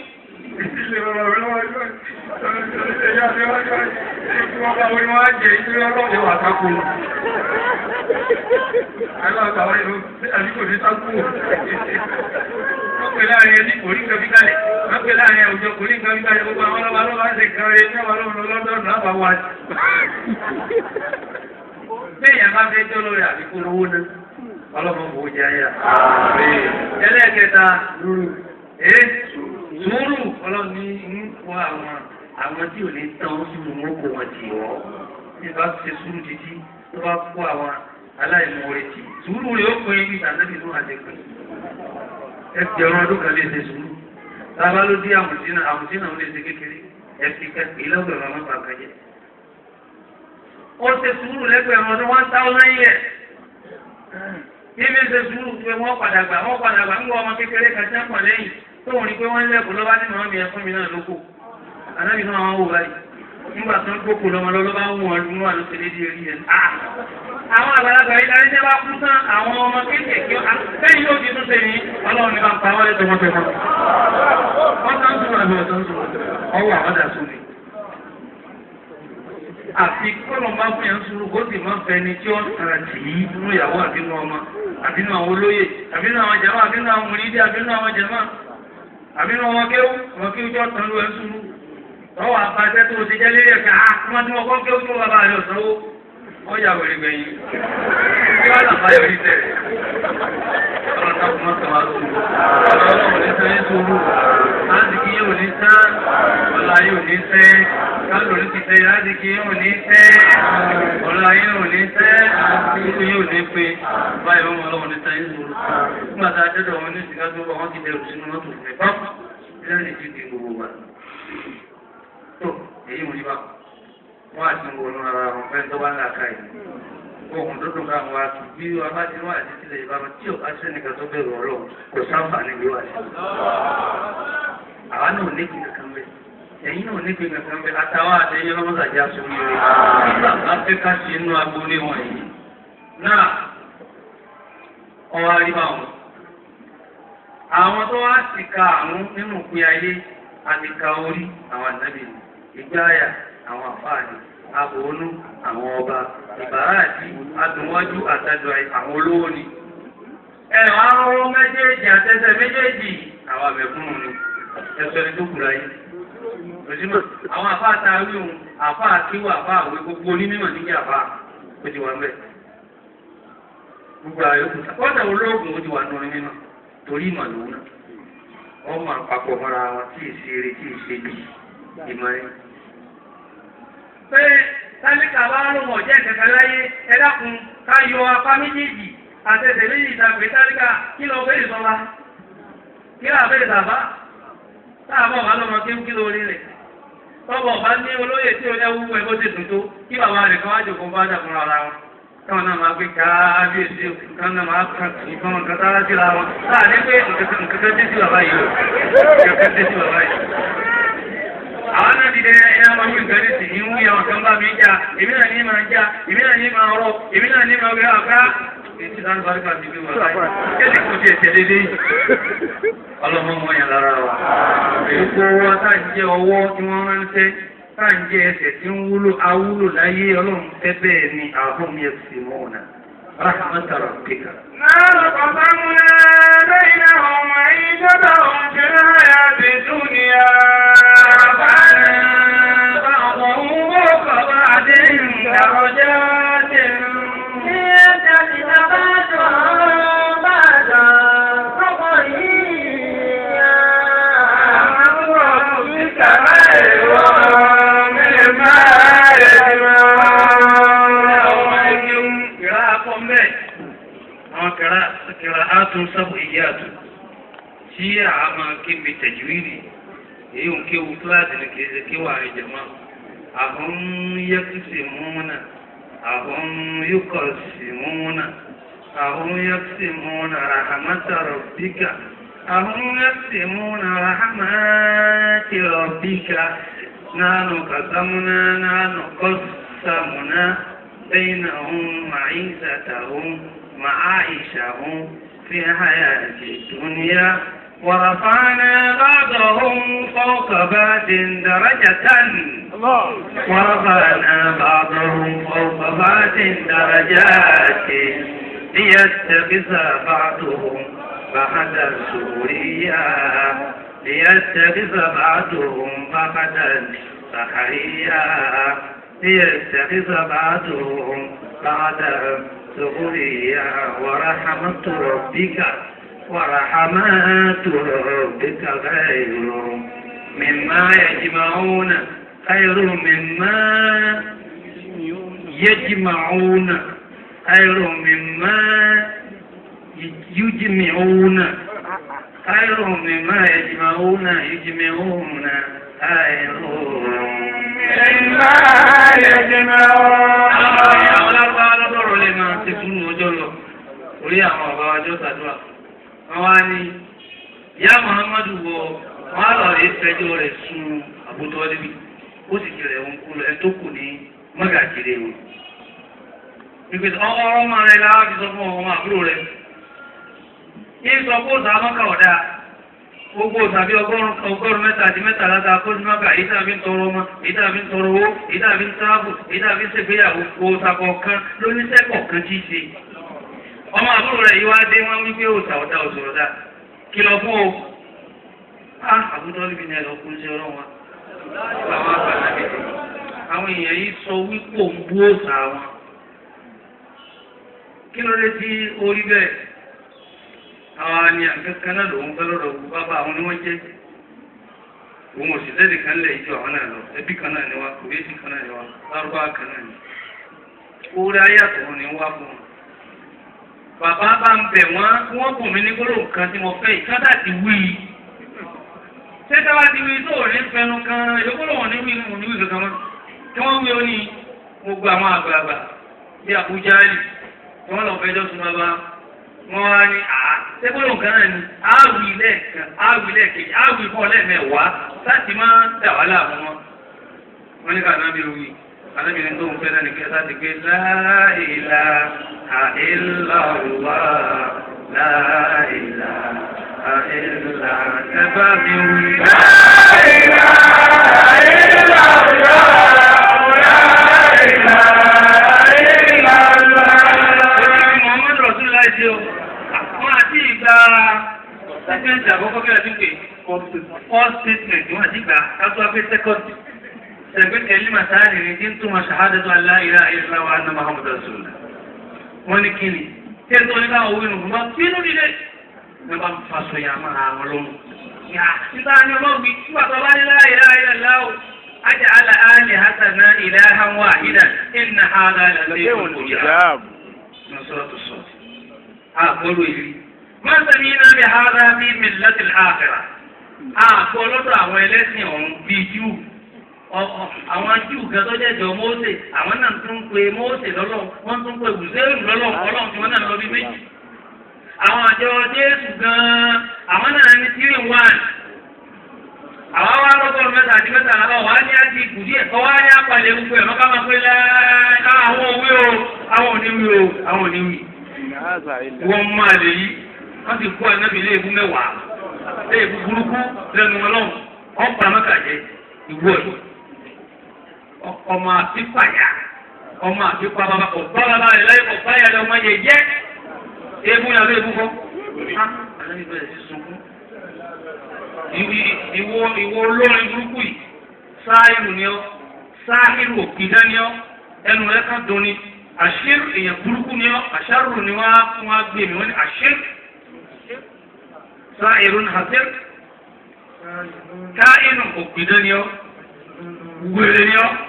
Wọ́n pè láàrin ẹni kò rí nǹkan bí kalẹ̀. Wọ́n pè láàrin àwùjọ kò rí nǹkan bí kalẹ̀. Gbogbo àwọn ọlọ́ba ló máa ń ṣe kan rẹ̀ ní àwọn ọlọ́run lọ́dọọdún àbáwá. Béèyàn bá fẹ́ jọ́ lórí àbíkú lówó náà ọlọ́mọ kò jẹ ayà. ẹlẹ́ẹ̀kẹta ee sùúrù ọlọ́run ní ń kó àwọn àwọn tí ò ní tán sùúrù wọn kò wọ́n tì wọ́ bí bá ṣe sùúrù títí tó bá kó àwọn aláìmoore tì sùúrù rẹ̀ ó pin ibi ìtànẹ́bí tó hàn jẹ́ pé ẹgbẹ̀rún ọdún kan lè ṣe sùúrù tábà ló dé àmùsínà àmùsínà ó lè ṣe kékeré ẹ̀fí kẹ́kẹ́ lọ́gbẹ̀rún ọmọ bàbá jẹ́ ó ṣe sùúrù lẹ́gbẹ̀rún ọdún one thousand years níbi ṣe sùúrù pé wọ́n padà gbà wọ́n padà gbà ń wọ ọmọ kékeré kan tí wọ́n pọ̀ lẹ́yìn tóun rí pé wọ́n ń lẹ́kọ̀ọ́ lọ́ba ní màmá mi ẹ fún mi náà lóko anábì náà wọ́n wò báyìí nígbà tó ń gbókò lọ́mọ lọ́lọ́ bá wù wọn lù wọn ló ṣe lédi eré yẹn. àwọn àgbàlagbà yìí darí tẹ́ bá kú tán àwọn ọmọ kéékèèké sẹ́yìn yóò fi tún ṣe ní ọlọ́run ní bá ń pa wọ́n lẹ́tọ̀ wọ́n fẹ́ fọ́. wọ́n tán sùn àbí ọ̀tán sùn ọwọ́ àwọn dà sùn ni. àfi kọ́lọ̀ máa fún yẹn sùúrù kó sì máa fẹni tí ó tara tì í nínú ìyàwó àbínú ọmọ àbínú àwọn olóyè àbínú àwọn jàmá àbínú àwọn mùnídìí àbínú àwọn jàmá àbínú ọmọ kéwú ọmọ kéwú tí ó tán ló ẹ sùúrù ọwọ́ àpàṣẹ tó ti jẹ́ lérí ẹ̀ka àwọn tí wọ́n kọ́ kí ó tó bàbá rẹ̀ ọ̀sánwó wọ́n yà wẹ̀rẹ̀ gbẹ̀yìn kí wọ́n làbá yọ̀ ní tẹ̀. ọ̀rọ̀ náà kò má sọ wá sùn ọ̀rọ̀ náà ní sẹ́yìn sùúrù láti kí yóò ní sán ọ̀la yóò ní sẹ́ kálò ní ti sẹ́ láti kí yóò ní sẹ́ ọ̀la yóò ní sẹ́ kíkú yóò ní pé báyìí wọ́n lọ́wọ́ ní sẹ́yìn sùúrù nígbà tá a jẹ́dọ̀ wọn ní ìsìnká tó wọ́n ti dẹrù sínú mọ́tò fún mi pápá lẹ́yìn tí ti gbogbo wa tó èyí mo ní bá wọn àti wọnú ara wọn fẹ́ tó bá ń là ká yìí ohun tó dùn ká wọn àti bí wọn bá ti wọn àti tilẹ̀ ìbámu tí ò bá sí ẹnìkan tó bẹ̀rù ọlọ́run kò sáfà níbi wà sí. àwa náà níbi kankan bẹ ẹ̀yin náà níbi kankan bẹ àtàwọn àtẹ̀yìn ọlọ́mọdàjà sórí rẹ̀ nígbà pé ká sí inú agboolé wọn yìí náà ọwọ́ àríwá wọn. àwọn tó wá sì ka àrùn nínú ìpín ayé àti ka orí àwọn ànábì ìgbáyà àwọn àfáàní àbòónú àwọn ọba ìbáraàdì adùnwájú àtàjọ àwọn olówó ni. ẹ̀rọ arọ́rọ́ méjèèjì àtẹ́sẹ̀ méjèèjì àwọn àbẹ̀kúnnù ni ẹ̀sọ́ ẹni tó kù láyé. òṣìmọ̀ àwọn àfáà ta wíhun àfáà kíwà àfáà àwẹ̀ gbogbo onímọ̀ níjà àfáà ó ti wà ń bẹ̀. gbogbo àyọkù kọ́ńtà olóògùn ó ti wà nù nínú torí ìmọ̀ lòun náà wọ́n máa papọ̀ mọ́ra wọn tí ì ṣe eré tí ì ṣe bí ìmọ̀ ẹ̀. pé tálíkà bá lóun ọ̀jẹ́ ìkẹ̀kẹ́ láyé ẹ dákun ká yọ apá méjèèjì àtẹ̀tẹ̀ méjì ìdàgbé tálíkà kí lọ bẹ́ẹ̀ sọ́ba kí lọ bẹ́ẹ̀ sàbá táàbọ̀ bá lọ́mọ kí ń kí lórí rẹ̀ tọ́bọ̀ bá ní olóyè tí ó lẹ́wú ẹ̀ bó ti dùn tó kí bàbá rẹ̀ kan wá jòkó bá jà fúnra ara wọn káwọn náà máa gbé káábíyèsí kan náà máa kàn ìfọ̀n nǹkan tára síra wọn láàrin pé nǹkan kan dé sí bàbá yìí o nǹkan kan dé sí bàbá yìí. àwọn náà ti dẹ ẹyà máa wí nǹkan nísì ní wúyà wọn kan bá mi jà èmi náà ní máa jà èmi náà ní máa rọ èmi náà ní máa gbé àká ètí láti bá nípa ti gbé wọn láyé kéde kò tiẹ̀ tẹ̀lé dé yìí. ọlọ́mọ mọ yẹn lára wa èyí kó wá táà ń jẹ ọwọ́ tí wọ́n ránṣẹ́ táà ń jẹ ẹsẹ̀ tí ń wúlò awúlò láyé ọlọ́run fẹ́ bẹ́ẹ̀ ni àbọ̀m yẹn sì mọ́ ọ̀nà rahmat rabbika. نحن قسمنا بينهم معيشتهم في الحياة الدنيا رفعنا بعضهم فوق بعض درجات ليتخذ بعضهم بعضا سخريا ربك خير مما يجمعون kìrá akọ mbẹ àwọn kìrá kìrá atún sábò ìyá àtún tí a máa kébi tẹjúwìrì èyí ń kéwu kíláàsì ní kìí ṣe kéwà rẹ jẹmọ àwọn yẹkùsì múnà àwọn yúkọsì múnà àwọn yẹkùsì múnà rahamata rọbíkà àwọn yẹkùsì múnà rahamati rọbíkà nánú kàtàmúná nánú kọsàmúná. بينهم معيشتهم معايشهم في الحياة الدنيا ورفعنا بعضهم فوق بعض درجة ورفعنا بعضهم فوق بعض درجات ليتخذ بعضهم بعضا سوريا ليتخذ بعضهم بعضا سحريا ليتخذ بعضهم بعضا سخريا ورحمة ربك ورحمات ربك خير مما يجمعون خير مما يجمعون خير مما يجمعون خير مما يجمعون يجمعون خير مما يجمعون àwọn alábàá lọ́dọ̀rọ̀ lè máa ti fún ọjọ́ lọ orí àwọn ọba ọjọ́ tàdúrà wọ́n wá ní ìyá muhammadu wọ wọn á lọ rí fẹjọ́ rẹ̀ sun àbútọ níbi ó sì jẹrẹ òun kú lọ ẹ tó kù ní mọgàjìrè wọn. ìpè ọ̀rọ̀ ọmọ rẹ̀ la fi sọ fún ọmọ àbúrò rẹ̀ yín sọ kó sọ amọ́kà ọ̀dà gbogbo tàbí ọgọ́rùn ọgọ́rùn mẹ́ta àti mẹ́ta láta kóṣùmọ́kà èyí tàbí ń tọrọ ọmọ èyí tàbí ń tọrọ owó èyí tàbí ń tábù èyí tàbí ń ṣègbéyàwó kó sakọ̀ọ̀kan lóníṣẹ́kọ̀ọ̀kan tí í ṣe ọmọ àbúrò rẹ̀ yìí wá dé wọ́n wípé òòtà ọ̀dà òṣòròdà kìlọ̀ fún o á àbúrò níbi ní ẹ̀rọ kún sí ọlọ́run wa àwọn àgbàlá mi àwọn èèyàn yìí sọ wípé òun bú òòsà wọn kí ló dé tí orí bẹ́ẹ̀ àwọn ni àkẹ́kẹ́ náà lòun fẹ́ lọ́dọ̀ gbogbo bàbá àwọn ni wọ́n jẹ́ òun ò sì lẹ́dí kan lẹ̀ ìjọ àwọn náà lọ ẹbí kan náà ni wá kò bí kan náà ni wá lárúbá kan náà ni orí ayé àtọ̀wọ́ ni wá fún wọn. bàbá bá ń bẹ̀ wọ́n kí wọ́n bùn mí ní gbólóhùn kan tí mo fẹ́ yìí kádà ti wí i. ṣé táwa ti wí tó ní fẹnu kan ìdókòlòwò ní wí ní wí kankan mọ́ kí wọ́n wí ó ní gbogbo àwọn àgbààgbà bí Àbújá yìí tí wọ́n lọ fẹjọ́ sùn bàbá wọ́n wá ní àá sẹ́gbọ́n nǹkan náà ni áwì lẹ́ẹ̀kan áwì lẹ́ẹ̀kejì áwì fọ́ lẹ́ẹ̀mẹ̀wàá láti máa dà wá láàmú wọn. wọ́n ní ká anábì wí anábì ní tó ń fẹ́ náà ní kẹta ti pé láìlà àìláwà láìlà àìlà ẹ̀bá mi wí. láìlà àìláwà láìlà àìláwà. Muhammadu Rasulullah ṣe o àwọn àti ìgbà sẹ́kẹ̀ǹtì àkọ́kọ́ kí ẹ ti pè first statement wọn àti ìgbà kátó wá pé second sẹ̀gbẹ́ kẹ́lí màsáàlì ní tí ń túmọ̀ ṣahadatu an la ilaha illallah wa anna Muhammadu Rasulullah. wọ́n ní kíni tí ẹ tó ní káwọn owó inú fún wa bínú nílé ní bá ń faṣọ yà máa àwọn lóhùn. yà nígbà ní ọlọ́run bí tí wàá bá ní la ilaha illallah aj'ala alihatana ilahan wahidan inna hadha la shay'un ujab. نصرة الصوت أقول لي ما سمينا بهذا في ملة الآخرة أقول لك àwọn ẹlẹ́sìn ọ̀hún bíi júù àwọn júù kan tó jẹ́ jọ Mósè àwọn náà tún ń pe Mósè lọ́lọ́ wọ́n tún ń pe Bùsẹ́rù lọ́lọ́ ọlọ́run tí wọ́n náà lọ bí méjì àwọn àjọ Jésù gan-an àwọn náà ní tírì wán àwọn wá lọ́gọ́rùn mẹ́ta àti mẹ́ta àlọ́ wà á ní àti ìkù díẹ̀ kọ́ wá ní apalẹ̀ gbogbo ẹ̀ mọ́ká máa pé lẹ́ẹ̀ àwọn òwe o àwọn òníwì o àwọn òníwì. wọ́n máa lè yí wọ́n ti kó ànábì léèbú mẹ́wàá léèbú burúkú lẹ́nu ọlọ́run wọ́n pa mẹ́ka jẹ ìwọ yìí. ọmọ àfipáyà ọmọ àfipá bàbá kò bá bàbá rẹ̀ láyé kò bá yàrá ọmọ yẹ yẹ èébú yàrá èébú kọ́. ànábì bẹ̀rẹ̀ sí sunkún ìwọ ìwọ olórin burúkú yìí sáàìrù ni ọ sáàìrù òkìdá ni ọ ẹnu rẹ ká dùn ni àṣírí èèyàn burúkú ni ọ àṣàrù ni wọn á fún wa gbé mi wọn ni àṣírí sáàìrù ni àṣírí káàìrù òkìdá ni ọ wèrè ni ọ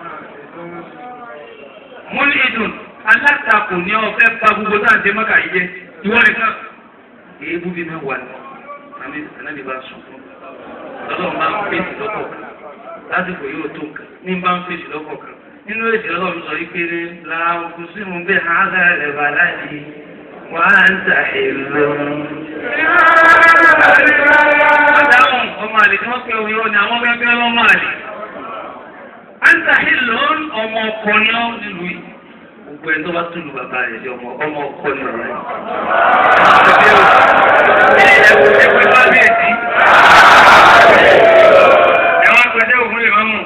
múni ìdùn alátakò ni ọ fẹ́ pa gbogbo tá à ń jẹ mọ́kà yìí jẹ ìwọ nìkan èébú bí mẹ́wàá ni anabi bá sùn fún lọ́dọ̀ máa ń fèsì lọ́kọ̀ kan lásìkò yóò tó nǹkan ní bá ń fèsì lọ́kọ̀ kan nínú èsì ọlọ́run sọ yìí péré làwọn kò sí mu bẹ́ẹ̀ hàgà rẹ̀ bá láti wà á ń ta èlò. Adáhùn ọmọ àlè tí wọ́n pe òun yóò ní àwọn gẹ́gẹ́ lọ́mọ àlè. À ń ta èlò ọmọ ọkọ ní ọ́ nílùú yìí. Gbogbo ẹni tó bá tún lu bàbá rẹ̀ sí ọmọ ọmọ ọkọ ní ọ̀rẹ́ yìí. Ẹ̀wọ̀n bá bí èsì. Ẹ̀wọ̀n pẹ̀lẹ́ òun lè máa mú.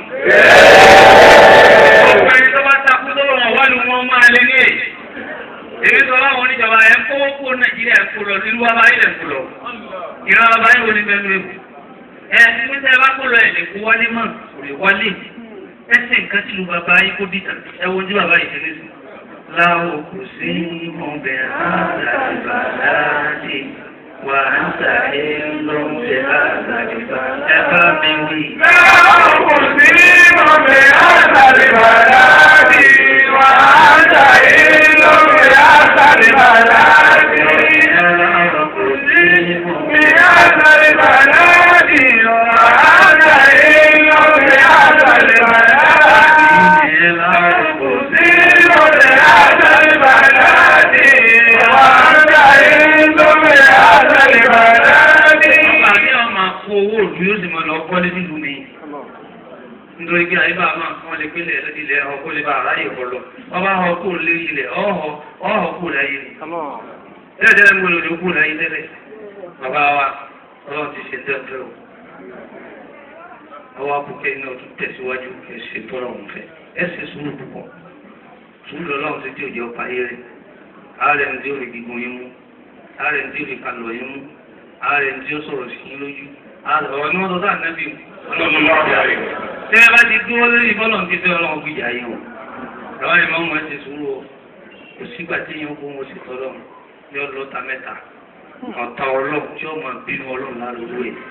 Gbogbo ẹni tó bá takú tó wọ̀n wá ni wọ́n máa lé ní èyí. Èmi sọ láwọn oníjọba ẹ̀ ń kówó kó Nàìjíríà ń kó lọ nílùú wa báyìí lẹ̀ ń kó lọ. Ìran wa báyìí wo ni bẹ́ẹ̀ ló ewu. Ẹ ní sẹ́ bá kó lọ ẹ̀ lè kó wálé mọ̀ kò lè wálé. Ẹ sì nǹkan tí lu bàbá yín kó dìtà. Ẹ wo ojú bàbá yìí tẹ́lẹ̀ sùn. Láwo kò sí ọbẹ̀ àgbàlagbà láti wà ń sàyé lóúnjẹ àgbàlagbà. Ẹ bá mi wí. Láwọn kò sí ọbẹ̀ àtàlìbàláàdì wà á ṣàyé lórí àtàlìbàláàdì. Bí àtàlìbàláàdì wà á ṣàyé lórí àtàlìbàláàdì. Kò sí ọbẹ̀ àtàlìbàláàdì wà á ṣàyé lórí àtàlìbàláàdì. òdu yóò sì máa lọ kọ́lé nílùú mi nítorí pé àyíká máa kán lè pélé ilẹ̀ ọkọ̀ lè bá aráyè kọ lọ wọ́n bá họ kó lé ilẹ̀ ọ̀họ̀ ọ̀họ̀ kó láyé ni tẹ́lẹ̀ tẹ́lẹ̀ ń gbọ́dọ̀ ní kó láyé tẹ́lẹ̀ bàbá wa ọlọ́run ti ṣe tẹ́lẹ̀ o àwọn abùkẹ́ iná tún tẹ̀síwájú ẹ̀ ṣe tọ́lọ̀ ọ̀hún fẹ́ ẹ̀ ṣe sùúrù púpọ̀ sùúrù lọ́lọ́run ti tí òjò ọ̀pá yé rẹ̀ ààrẹ ní tí ó fi gígùn yín mú ààrẹ ní tí ó fi kalọ̀ yín mú ààrẹ ní tí ó sọ̀rọ̀ sí yín lójú ọ̀rọ̀ ni wọ́n sọ sáà nẹ́bí ọlọ́run tẹ́ ẹ bá ti dúró lórí bọ́lọ̀ ti fẹ́ ọlọ́run gbìyà yín o àwọn ìmọ̀ ọmọ ẹ ti sùúrù o kò sígbà tí yín kó wọn sì tọ́lọ̀ yọ lọ́ta mẹ́ta ọ̀tá ọlọ́run tí ó máa bínú ọlọ́run lárúgbó ẹ̀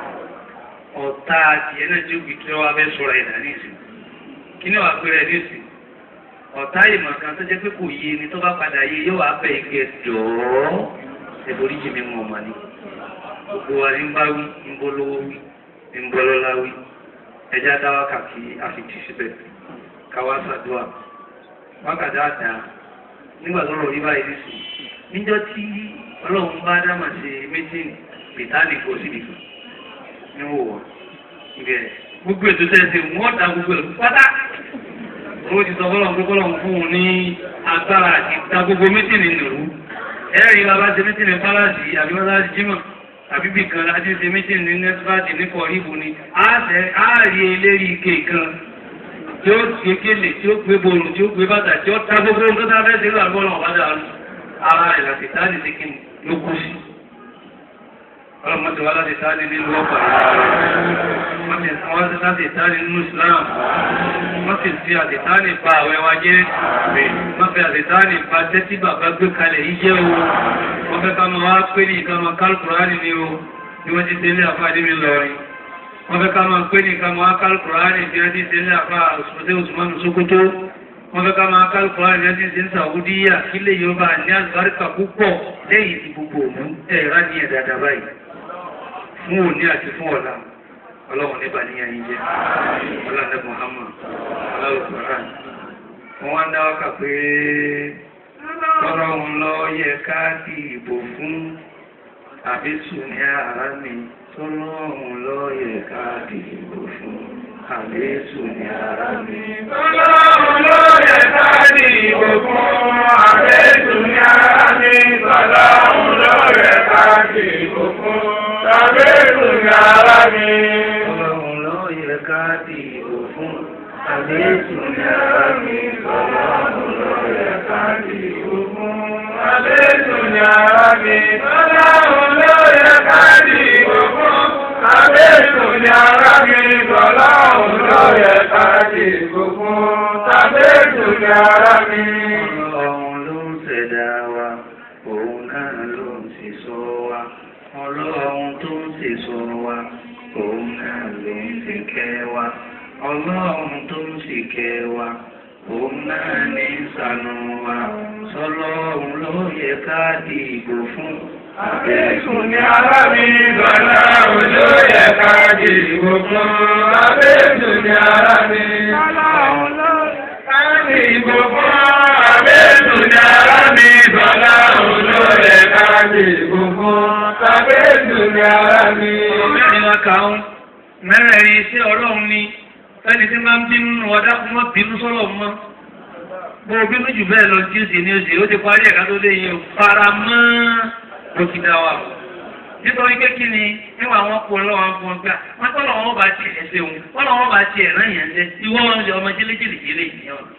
ọ̀tá adìẹ náà tí ó fi kí wọ́n fẹ́ sọ̀rọ̀ ẹ̀dá ní ìsìn kí ni wàá pé rẹ̀ ní ìsìn ọ̀tá ìmọ̀ kan tó jẹ́ pé kò yé ni tó bá padà yé yóò wá bẹ̀ ike jọ̀ọ́ ẹ̀bùrí jì mí mọ̀ ọ̀mà ni gbogbo wa ní bá wí ń bọ́ lówó wí ń bọ́ lọ́lá wí ẹja dá wákàtí àfitì síbẹ̀ káwá ṣàdúrà wákàtí àdá nígbà tó rọ̀ rí báyìí nísìn níjọ́ tí ọlọ́run bá dámà ṣe méjì ìtàlì kò síbi kan ní wò wọ́n ibẹ̀ gbogbo ètò tẹ̀sí wọ́n da gbogbo ẹ̀ pátá owó ti sọ fọlọ́n pé fọlọ́n fún un ní agbára àti da gbogbo mítìnì nìrú ẹ̀rí bàbá ṣe mítìnì pálásì àbí pálásì jímọ̀ àbí bí kan láti ṣe mítìnì ní nẹ́tífàtì ní kọ̀ọ̀rìbù ni á rí eléri ike kan tí ó gbé kélé tí ó gbé borùn tí ó gbé bàtà tí ó ta gbogbo nǹkan tá a fẹ́ ṣe lọ́wọ́ àbọ̀lọ̀ ọ̀bádà ara rẹ̀ láti táàdì sí kí ló kú sí ọlọ́mọdé wa láti táàdì nínú ọ̀pá wọ́n ti wọ́n ti láti táàdì nínú Islam wọ́n sì fi àtìtáàdì pa àwẹ̀ wa jẹ́ wọ́n fi àtìtáàdì pa tẹ́tí bàbá gbé kalẹ̀ yìí jẹ́ o wọ́n fẹ́ ká máa wá pé ní ìka máa kálukùránì ni o ni wọ́n ti délé àfáàdé mi lọ́rin wọ́n fẹ́ ká máa pé ní ìka máa kálukùránì bí wọ́n ti délé àfáà òṣùpọ̀tẹ́ òṣùmọ́nù Sókótó wọ́n fẹ́ ká máa kálukùránì bí wọ́n ti délé Sàwúdíyà kílẹ̀ Yorùbá ní àlùbáríkà púpọ̀ lẹ́yìn ti gbogbo òun ẹ̀rá ní ẹ̀dàdà báyìí fún òní àti fún ọ̀la ọlọ́run nípa ní ẹyin jẹ́ ọlọ́run Muhammad aláwòkọ̀rán wọ́n wá ń dá wákà pé ọlọ́run lọ yẹ ká di ìbò fún àbísù ní ara mi tọ́lọ́run lọ yẹ ká di ìbò fún àbísù ní ara mi. Ọlọ́run ló yẹ ká di ìbò fún àbẹ́sù ní ara mi. Ọlọ́run ló yẹ ká di ìbò fún àbẹ́sù ní ara mi. ọlọ́run lọ yẹ ká di ìbò fún àbísù ní ara mi. ọlọ́run lọ yẹ ká di ìbò fún Àbẹ́sù ní ara mi. Ọlọ́run ló yẹ ká di ìbò fún àbẹ́sù ní ara mi. Ọlọ́run ló yẹ ká di ìbò fún àbẹ́sù ní ara mi. Ọlọ́run ló ń ṣẹ̀dá wa, òun náà ló ń sì sọ wa. Ọlọ́run tó ń sì sọ wa, òun náà ló ń sì kẹ́ wa. Ọlọ́run tó ń sì kẹ́ wa, òun náà ní ṣàánú wa. Sọlọ́run ló yẹ ká dìbò fún. Àbẹ́sù ní ara mi. Ọlọ́run ló yẹ ká di ìbò fún àbẹ́sù ní ara mi. Ọlọ́run ló ká di ìbò fún àbẹ́sù ní ara mi. Ọlọ́run ló yẹ ká di ìbò fún àbẹ́sù ní ara mi. Mẹ́rin wa kà ń mẹ́rẹ̀ẹ̀rin iṣẹ́ ọlọ́run ni ẹni tí máa ń bínú nù ọ̀dá kó má bínú sọ́lọ̀ mọ́. Bó o bínú jù bẹ́ẹ̀ lọ tí ó sì ní oṣù ó ti parí ẹ̀ka tó lé yẹn fara mọ́ òkìdá wa. Nítorí pé kí ni níwọ̀n àwọn kò lọ́wọ́ àwọn fún ọgbà wọ́n tọ́lọ̀ wọn bá ti ẹ̀ ṣe òun wọ́n lọ́wọ́ bá ti ẹ̀ náà yẹn jẹ́ ìwọ́ wọn ṣe ọmọ jẹ́lẹ́jẹ́lẹ́ yẹn wọn.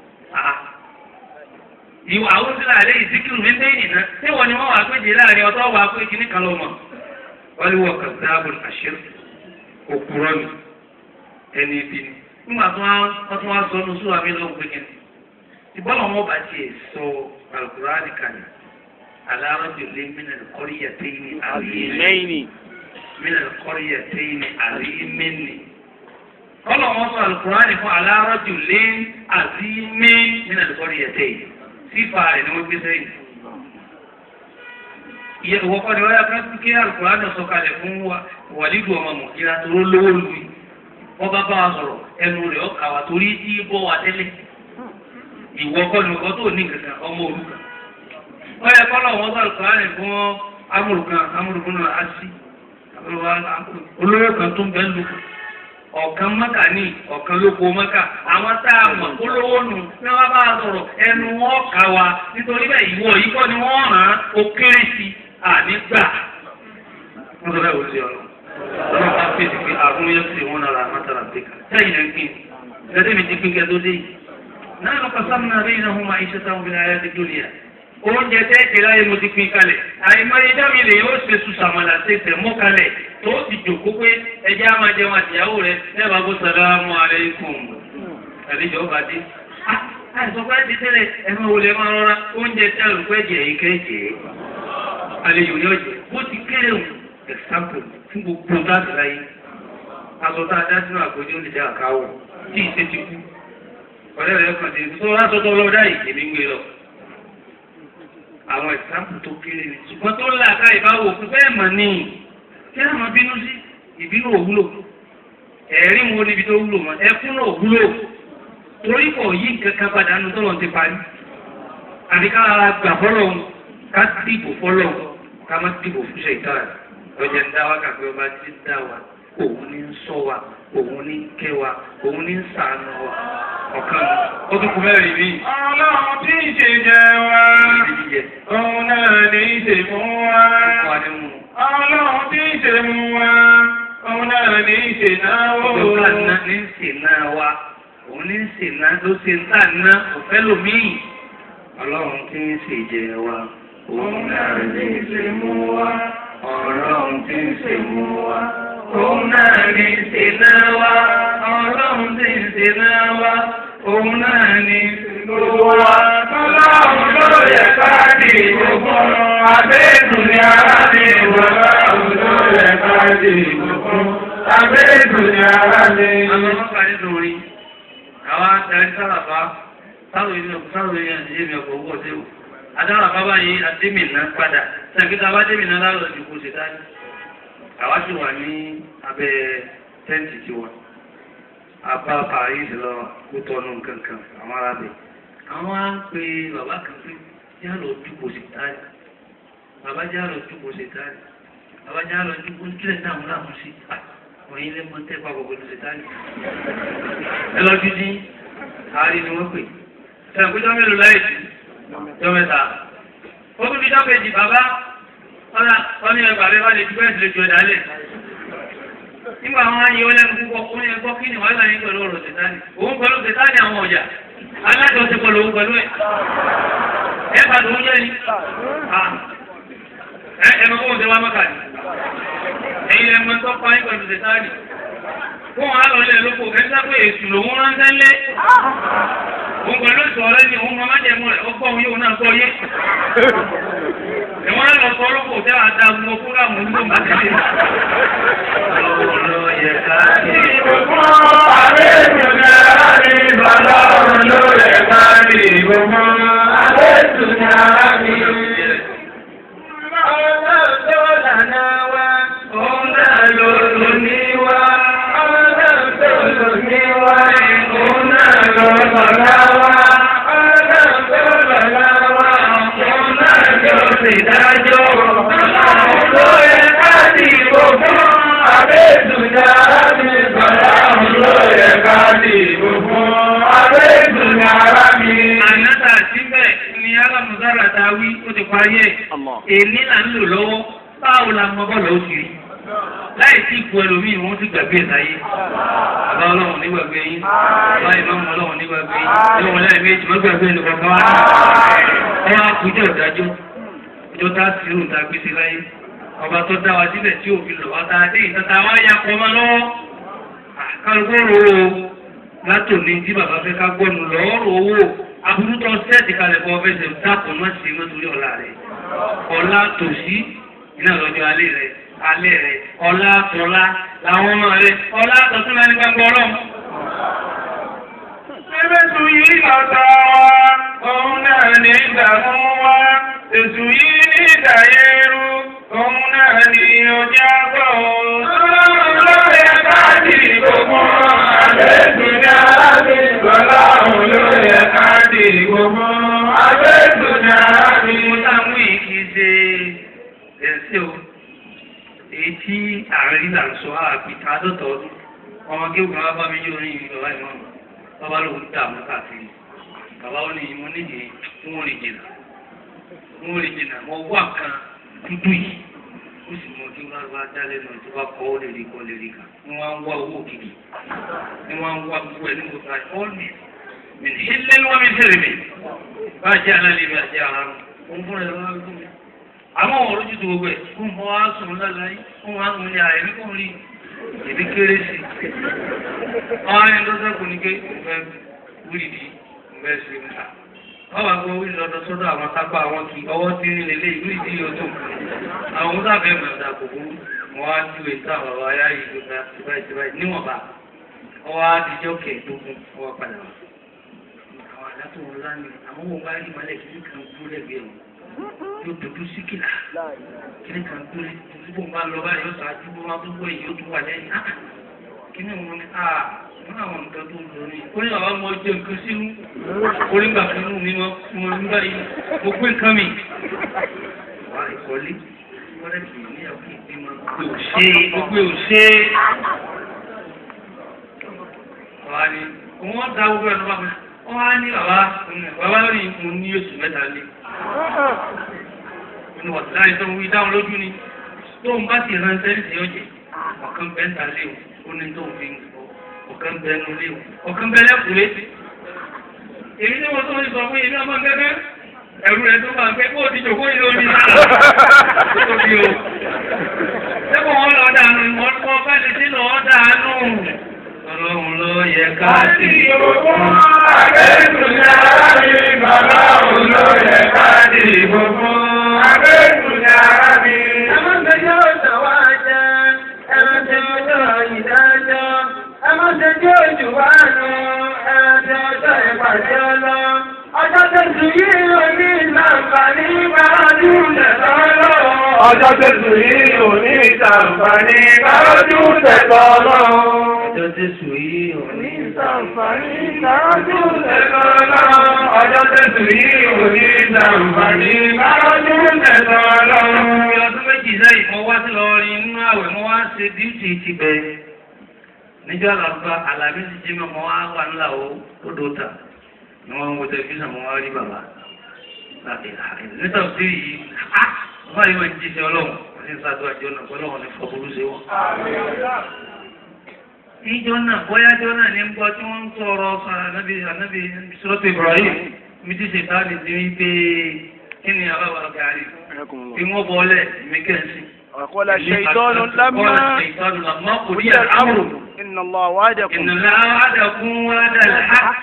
Ìwà àwọn sílẹ̀ àlẹ́ ìsíkìrù mi bẹ́ẹ̀ nìyẹn tí wọ́n ni wọ́n wà pé jẹ́ láàrin ọ̀tọ́ wà pé kíní kan lọ́mọ. Wọ́n lé wọ kàdáàbò àṣírí òkúrọ́ mi ẹni ibi ni nígbà tó wọ́n tún wá sọ ọ́nù sùwà mí lọ́wọ́ pé kí ni ìbọ́lọ̀ wọn bá tiẹ̀ sọ alukurani kalẹ̀ alárọ́jò lé mínà kọ́ríyà téyìnì àríyìn mínà kọ́ríyà téyìnì àríyìn kọ́lọ̀ wọn sọ alukurani fún alárọ́jò lé àríyìn mínà kọ́ríyà téyìnì sífà rẹ̀ ni wọ́n gbé sẹ́yìn ìwọ kọ́ ni wọ́n yà kí kí alukurani sọ kalẹ̀ fún wàlídùú ọmọ mọ̀kíra tó lówó lu yìí wọ́n bá bá wa sọ̀rọ̀ ẹnu rẹ̀ ọkà wa torí tí bọ́ wa tẹ́lẹ̀ ìwọ kọ́ ni ọkọ tó ní kankan ọmọ òrukàn wọ́n yẹ kọ́lọ̀ wọn sọ alukurani fún amúrùkan amúrùkan náà á sí olóyè kan tó ń bẹ́ lu ọ̀kan mọ́kà ní ọ̀kan lóko mọ́kà àwọn tá a mọ̀ olówó nù ní wọ́n bá sọ̀rọ̀ ẹnu wọn kà wá nítorí bẹ́ẹ̀ ìwọ yìí kọ́ ni wọ́n ràn án ó kéré sí i ànígbà. wọ́n sọ bẹ́ẹ̀ wò sí ọ̀nà ọlọ́run bá fèsì pé àrùn yẹn sì wọ́n nara mọ́tàlá bíkà sẹ́yìn ẹ̀ ń pín gẹ́gẹ́ mi ti pín kẹ́ tó dé yìí. náà lọ́kọ̀ sámúnà rí iná fún máa iṣẹ́ táwọn obìnrin ayé ti dúró yà oúnjẹ tẹ́ẹ̀kì láyé mo ti pín kalẹ̀ àìmọye dámì lè yóò ṣe sùn sàmàlà ṣe tẹ̀ mọ́ kalẹ̀ tó ti jòkó pé ẹjẹ́ á máa jẹun àtìyàwó rẹ̀ lẹ́bàá bó sàlámù aláìkùm àlejò ọba dé. àìsàn pé ti tẹ́lẹ̀ ẹ̀fọn wo lè máa rọra oúnjẹ tí àlùkò ẹ̀jẹ̀ yìí kẹ́jẹ̀ àlejò yóò jẹ bó ti kéré o example fún gbogbo láti láyé aṣọ tá a dá sínú àgbẹ̀jọ́ lè dá àkáwọ̀ tí ìṣe ti kú ọ̀rẹ́ rẹ̀ kàn dé tó wá sọ́tọ́ lọ́dá yìí èmi ń gbé lọ àwọn ìsáàpù tó kéré ni ṣùgbọ́n tó là ká ìbáwò fún bẹ́ẹ̀ mọ̀ ní kí á máa bínú sí ìbínú òwúlò ẹ̀rí wo níbi tó wúlò mọ́ ẹkún náà òwúlò torí kò yí nǹkan kan padà nù tọ́lọ̀ ti parí àti ká gbà fọ́lọ̀ ká dìbò fọ́lọ̀ ká má dìbò fún ṣèkà lọ́jà ń dá wa kàpé ọba ti dá wa òun ní ń sọ wa òun ní ń kẹ́ wa òun ní ń sàánú wa ọ̀kan ó tún kú mẹ́rin míì. Ọlọ́run tí ń ṣe jẹ wá, òun náà ní í ṣe fún wa. Ọlọ́run tí ń ṣe mú wa, òun náà ní í ṣe náwó. Ọjọ́ ká ní ń sè náà wa, òun ní ń sè náà ló ṣe ń tà ná òfẹ́ lòmíì. Ọlọ́run tí ń ṣe jẹ wa, òun náà ní í ṣe mú wa. Ọlọ́run tí ń ṣe mú wa, òun náà ní í ṣe náà wa. Ọlọ́run tí ń ṣe náà wa, òun náà ní í ṣe Gbogbo wa tọ́lọ́run ló yẹ ká di gbogbo. Àbẹ́ẹ̀dùn ni ara mi Ọlọ́run ló yẹ ká di gbogbo. Àbẹ́ẹ̀dùn ni ara mi. Àwọn ọlọ́pàá nínú orin, àwọn adarí sálàbá, sáwọn ilé sáwọn ilé ẹ̀jẹ̀ mi ọkọ̀ owó ọ̀dẹ́wò. Adára bàbá yìí Adémìnà padà, sẹ́kítà bá Adémìnà lálọ́ ìdìbò ṣe dání. Àwa sì wà ní abẹ́ tẹ́ǹtì tiwa. Àbá Paris lọ kó tọ́nu kankan, àwọn arábẹ̀. Àwọn á ń pe bàbá kan pé yá lọ dúpọ̀ ṣe dání. Bàbá já lọ dúpọ̀ ṣe dání. Bàbá já lọ dúpọ̀ kílẹ̀ dáhùn láàmú sí wọ́n yín lé mọ́ tẹ́ papọ̀ pẹ̀lú ṣètánì. ẹ lọ dídí àárín ni wọ́n pè. ṣàpèjọ́ mélòó láì sí jọ mẹ́ta. ó tún dídá kejì bàbá ọ̀nà wọ́n ní ẹgbàá bẹ́ẹ̀ bá lè dúpẹ́ ìdílé ju ẹ̀dá lẹ̀. nígbà wọn ayé ó lẹ́nu púpọ̀ ó ní ẹgbọ́ kí ni wàá gbà yín pẹ̀lú ọ̀rọ̀ ṣètánì. òun pẹ̀lú ṣètánì àwọn ọ̀jà alájọṣepọ̀ lòun pẹ̀lú ẹ̀. ẹ bá lòun jẹ́ ni. ẹ ẹ mọ̀ kó o ṣe wá mọ́kà ni ẹ̀yin ẹ̀mọ́ tó pa yín pẹ̀lú ṣètánì fún wọn lọ lẹ lóko kẹta pé èsù lòún ránṣẹ́ lé òun pẹ̀lú ìṣọ̀ rẹ ni òun máa jẹ́ mọ́ rẹ̀ ó gbọ́ òun yóò náà gbọ́ yé ẹ̀wọ̀n lọ sọ lóko tẹ́ wàá da gbogbo fúlàmù nígbò má tẹ̀lé. ọlọ́run yẹ ká ṣe. Gbogbo àbẹ́ẹ̀dùn ni ara mi. Ọlọ́run ló yẹ ká di gbogbo. Àbẹ́ẹ̀dùn ni ara mi. Ọlọ́run tó lànà wa. òun náà ló lò ní wá. Ọlọ́run tó lò ní wa. òun náà ló lọ́lá wá. Ọlọ́run tó lọ́lá wa. òun náà ló sì dájọ́. Ọlọ́run ló yẹ ká di gbogbo. Àbẹ́ẹ̀dùn ni ara mi. Ọlọ́run ló yẹ ká di gbogbo. Àbẹ́ẹ̀dùn ni ara mi. Ànátà síbẹ̀ ni alámùsára ta wí ó ti parí ẹ̀. Èní là ń lò lọ́wọ́, báwo la mọ bọ́ọ̀lù ó ti rí? Láì sí ipò ẹlòmíì wọ́n ti gbàgbé ẹ̀ láyé. Bàbá ọlọ́run nígbàgbé yín. Bàbá ìmáàmù ọlọ́run nígbàgbé yín. Ilé wọn lẹ́yìn méjì wọ́n gbàgbé ẹni kọ̀ọ̀kan wá. Ẹ wá kújọ́ ìdájọ́. Ìjọ tá a sì rò tá a gbé sí láyé. Ọba tó dá wa sílẹ̀ tí òfin lọ wá tá a dé ìtọ́ta wá ya pọ̀ mọ́ lọ́wọ́. Kálukú rò ó látòní tí bàbá fẹ́ ká gbọ́nu lọ́ọ́rọ̀ owó aburú tó sẹ́ẹ̀tì kalẹ̀ fún ọfẹ́ sẹ́ẹ̀ dákun má ṣe mọ́ torí ọ̀la rẹ̀ ọ̀la tòsí iná lọ́jọ́ alẹ́ rẹ̀ alẹ́ rẹ̀ ọ̀la tọ́lá làwọn ọmọ rẹ̀ ọ̀la tọ̀tún náà ní gbàgbọ́ ọlọ́run. Ẹgbẹ́sù yìí lọ́tọ̀ wa, òun náà ní ìdààmú wa. Èsù yìí ní ìdàyẹrù, òun náà ní ọjà gbọ́. Ọlọ́run ló yẹ káàdì gbogbo. Àbẹ́sù ní arábì. Ọlọ́run ló yẹ káàdì gbogbo. Àbẹ́sù ní arábì. mo táwọn yìí kì í ṣe ẹ̀sẹ̀ o èyí tí àárín là ń sọ àbí àádọ́ta ọdún ọmọ kí ògùn bá bá mi yóò rí bàbá ìmọ̀ bàbá lòun dààmú káàkiri bàbá ó ní mo nídìí wọn rí jìnnà wọn rí jìnnà mo wà kan dúdú yìí ó sì mọ kí wọn bá dá lẹ́nu tó bá kọ́ ó lè rí kọ́ lè rí kà ni wọ́n á ń wá owó kìkì ni wọ́n á ń wá gbogbo ẹ̀ ní mo ta all me mi ní ilé ni wọ́n mi tẹ̀lé mi bá jẹ́ alálẹ́ mi àti ara mi òun fúnra ẹ̀ wọ́n á gbé mi àmọ́ wọn lójú tó gbogbo ẹ̀ fún mọ́ wá sùn lálẹ́ yìí fún wọn á mú ní àìrí kò rí èmi kéré sí i ọ̀hún ẹni tó sẹ́kù ní ké ìfẹ́ wíìdì ìfẹ́ sí i níta wọ́n wá gbọ́ wíìdì lọ́dọ̀ sọ́dọ̀ àwọn sápá àwọn kì í ọwọ́ tí ní lélẹ̀ wíìdì yóò tó àwọn ọmọdé àbẹ̀ mẹ́ta kò burú wọ́n á ju ètò àwọn bàbá ayá yìí tó ga síbáyìí síbáyìí níwọ̀nba ọwọ́ adijọ́ kẹẹ̀ẹ́dógún ọwọ́ padà wá àwọn àdá tó wọn lánàá àmọ́ wọn bá rí malẹ̀ kí nìkan dúró lẹ́gbẹ̀ẹ́ wọn yóò dojú sí kìlà kíní kan dúró dúró bá lọ báyìí yóò sáájú bó máa gbogbo èyí ó tún wà lẹ́yìn ah kíní wọn ni ah wọn àwọn nǹkan tó ń lò ní ó ní àwọn ọmọ jẹ nǹkan sínú onígbà kan nù mí wọn ń báyìí mo gbé nǹkan mi. wà á ìkọ́lé wọ́n lè fi níyàwó kí n bí wọn gbé òṣè gbogbo òṣè. wà á ní wọ́n dá gbogbo ẹ̀ lọ́wọ́ mi wọ́n á ní bàbá bàbá lórí mo ní oṣù mẹ́ta lé inú wà láì tó ń wí dáhùn lójú ni tó ń bá ti ránṣẹ́ ní ìyọ́jẹ̀ ọ̀kan bẹ́ńtà lé o ó ní tó ń fi ọ̀kan bẹ́nu lé o ọ̀kan bẹ́lẹ̀ kù létí. èyí tí wọ́n tó ń sọ fún yìí ní ọmọ gẹ́gẹ́ ẹ̀rù rẹ̀ tó bá ń pẹ́ kó o ti jòkó yìí lórí tó bí o. sẹ́kọ̀ọ́ wọn lọ dànù wọn kọ́ bá lè dín lọ́ọ́ dànù. ọlọ́run ló yẹ ká sí Ìgbòho àbẹ́tùnyára mi, bàbá òun ló yẹ ká di ìgbòho. Àbẹ́tùnyára mi. Ẹ má gbẹjọ́ ìṣàwá jẹ́, ẹ má gbẹjọ́ ìdájọ́, ẹ má gbẹjọ́ ìjùwánu, ẹ má gbẹjọ́ ìpàdé ọlọ́. Ọjọ́ tẹ̀sù yìí ò ní ìlànfààní gbájú lẹ̀lọ́lọ́. Ọjọ́ tẹ̀sù yìí ò ní ìtàǹfààní kárójú tẹ̀tọ̀ ọlọ́run. ọjọ́ tẹ̀sù yìí ò ní ìtàǹfààní kárójú tẹ̀tọ̀ ọlọ́run. Ọjọ́ tẹ̀sù yìí ò ní ìtàǹfààní kárójú tẹ̀tọ̀ ọlọ́run. Ní ọdún méjì lẹ́yìn mo wá sí lọ́rin nínú àwẹ̀ mo wá ṣe díùtì ti bẹ̀. Níjọ́ àlàbà àlàbí ti jí mọ́ mo wá wà ńlá o ó dò ta. Ni wọ́n ń wo tẹlifíṣàn mo wá rí bàbá. Nítorí sí yìí, á bàbá yìí wọ́n ń jíṣẹ́ ọlọ́run. Wọ́n ti ń ṣàdúrà jọ náà pẹ̀lú ọ̀hún ní fọ́bùrú ṣe wọ́n. Níjọ́ náà bóyájọ́ náà ní ń gbọ́ tí wọ́n ń sọ̀rọ̀ ànábì ànábì sọ́tò Ibrahim. Mi ti ṣe táàdì sí wípé kí ni àbábà gàrí? Fi wọ́n bọ́lẹ̀ mí kẹ́sì. وقال الشيطان لما الشيطان لما قضي قضي الأمر الأمر إن الله وعدكم إن الله وعدكم وعد الحق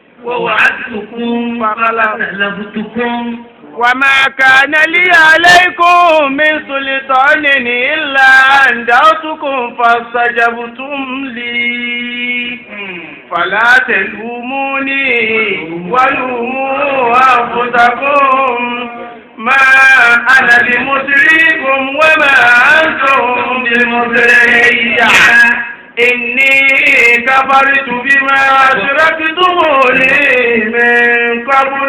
ووعدتكم فأخلفتكم وما كان لي عليكم من سلطان إلا أن دعوتكم فاستجبتم لي فلا تلوموني ولوموا أنفسكم ما أنا بمسركم وما أنتم بمسري إني كفرت بما أشركتموني من قبل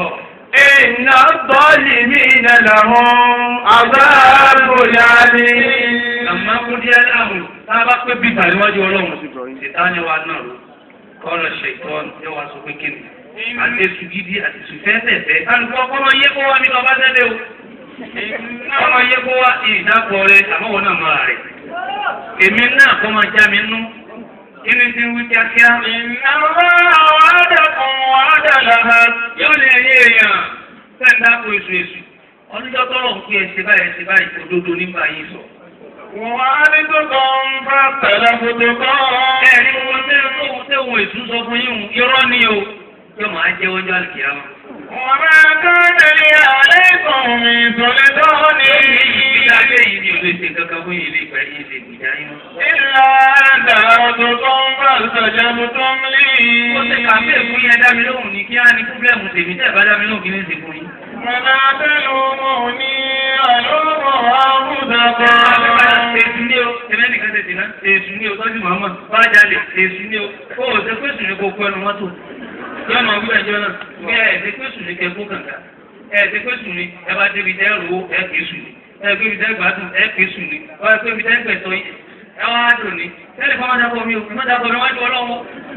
إن الظالمين لهم عذاب عليم لما قضي الأمر sábà pé bíbà níwájú ọlọ́run ìtàní wa náà ló kọ́lọ̀ ṣètọ́n yóò wá sọ pé kí ni àti èsù gidi àti èsù fẹ́ẹ́fẹ́ẹ́fẹ́ kálukú ọkọ máa yẹ kó wá ní ọba tẹ́lẹ̀ o ọmọ yẹ kó wá ìdápọ̀ rẹ àmọ́wọ́ náà máa rẹ̀ èmi náà kọ́ máa já mi nú kí ni ti ń wí kíákíá. Ìnáwó àwọn àdàkùn àdàlàhà. yóò lè ní èèyàn fẹ́ẹ̀ dáko èsù èsù ọdúnjọ́ tọ́lọ̀ ń pè é ṣe báyìí ṣe báyìí òdodo nígbà yìí sọ. Wọ́n á ní tó kàn ń bá tẹ̀lé foto kan. ẹ̀rí wọn tẹ́lẹ̀ tó wọ́n tẹ́ wọn èsù sọ fún yín o irọ́ ni o yóò máa jẹ́ ọjọ́ àlùkìyàmọ́. Wọ́n máa kán tẹ̀lé àlékún mi sọ̀lẹ̀ tán ní. ìgbà ayé yìí ni o lè ṣe kankan fún yìí lè gbà yín lè gbìjà yín mọ́. Ìlà àdá ọ̀tọ̀ tó ń bá ìsọ̀jẹ̀mú tó ń lé. ó ṣe kàfé fún yẹn dá mi lóhùn ní kí á ní púpẹ̀mù tèmi tẹ́ ẹ̀ bá dá mi lóhùn kí ní ṣe fún yín. Mọ̀nà tẹ́lu mọ̀ ní àlọ́mọ̀ àmúdàkọ̀. Èsù ni o, ẹ̀mẹ́ nìkan tètè náà, èsù ni o, tọ́jú màmá, bájálè, èsù ni o, ó ò ṣe pèsè ní kókó ẹnu mọ́tò. Yọ́ máa wí ẹjọ́ náà, bí ẹ̀ ṣe pèsè ní kẹ́kọ́ kàǹkà, ẹ̀ ṣe pèsè ní ẹ bá débi tẹ́ ro ẹ̀ kéṣù ni. ẹ pé ibi tẹ́gbà dùn ẹ pé sùn ni ọ ẹ pé ibi tẹ́gbà tọ́ yìí ẹ wá dùn ni ẹ lè fọwọ́ dàpọ̀ mi ò fi má dàpọ̀ mi wájú ọlọ́wọ́.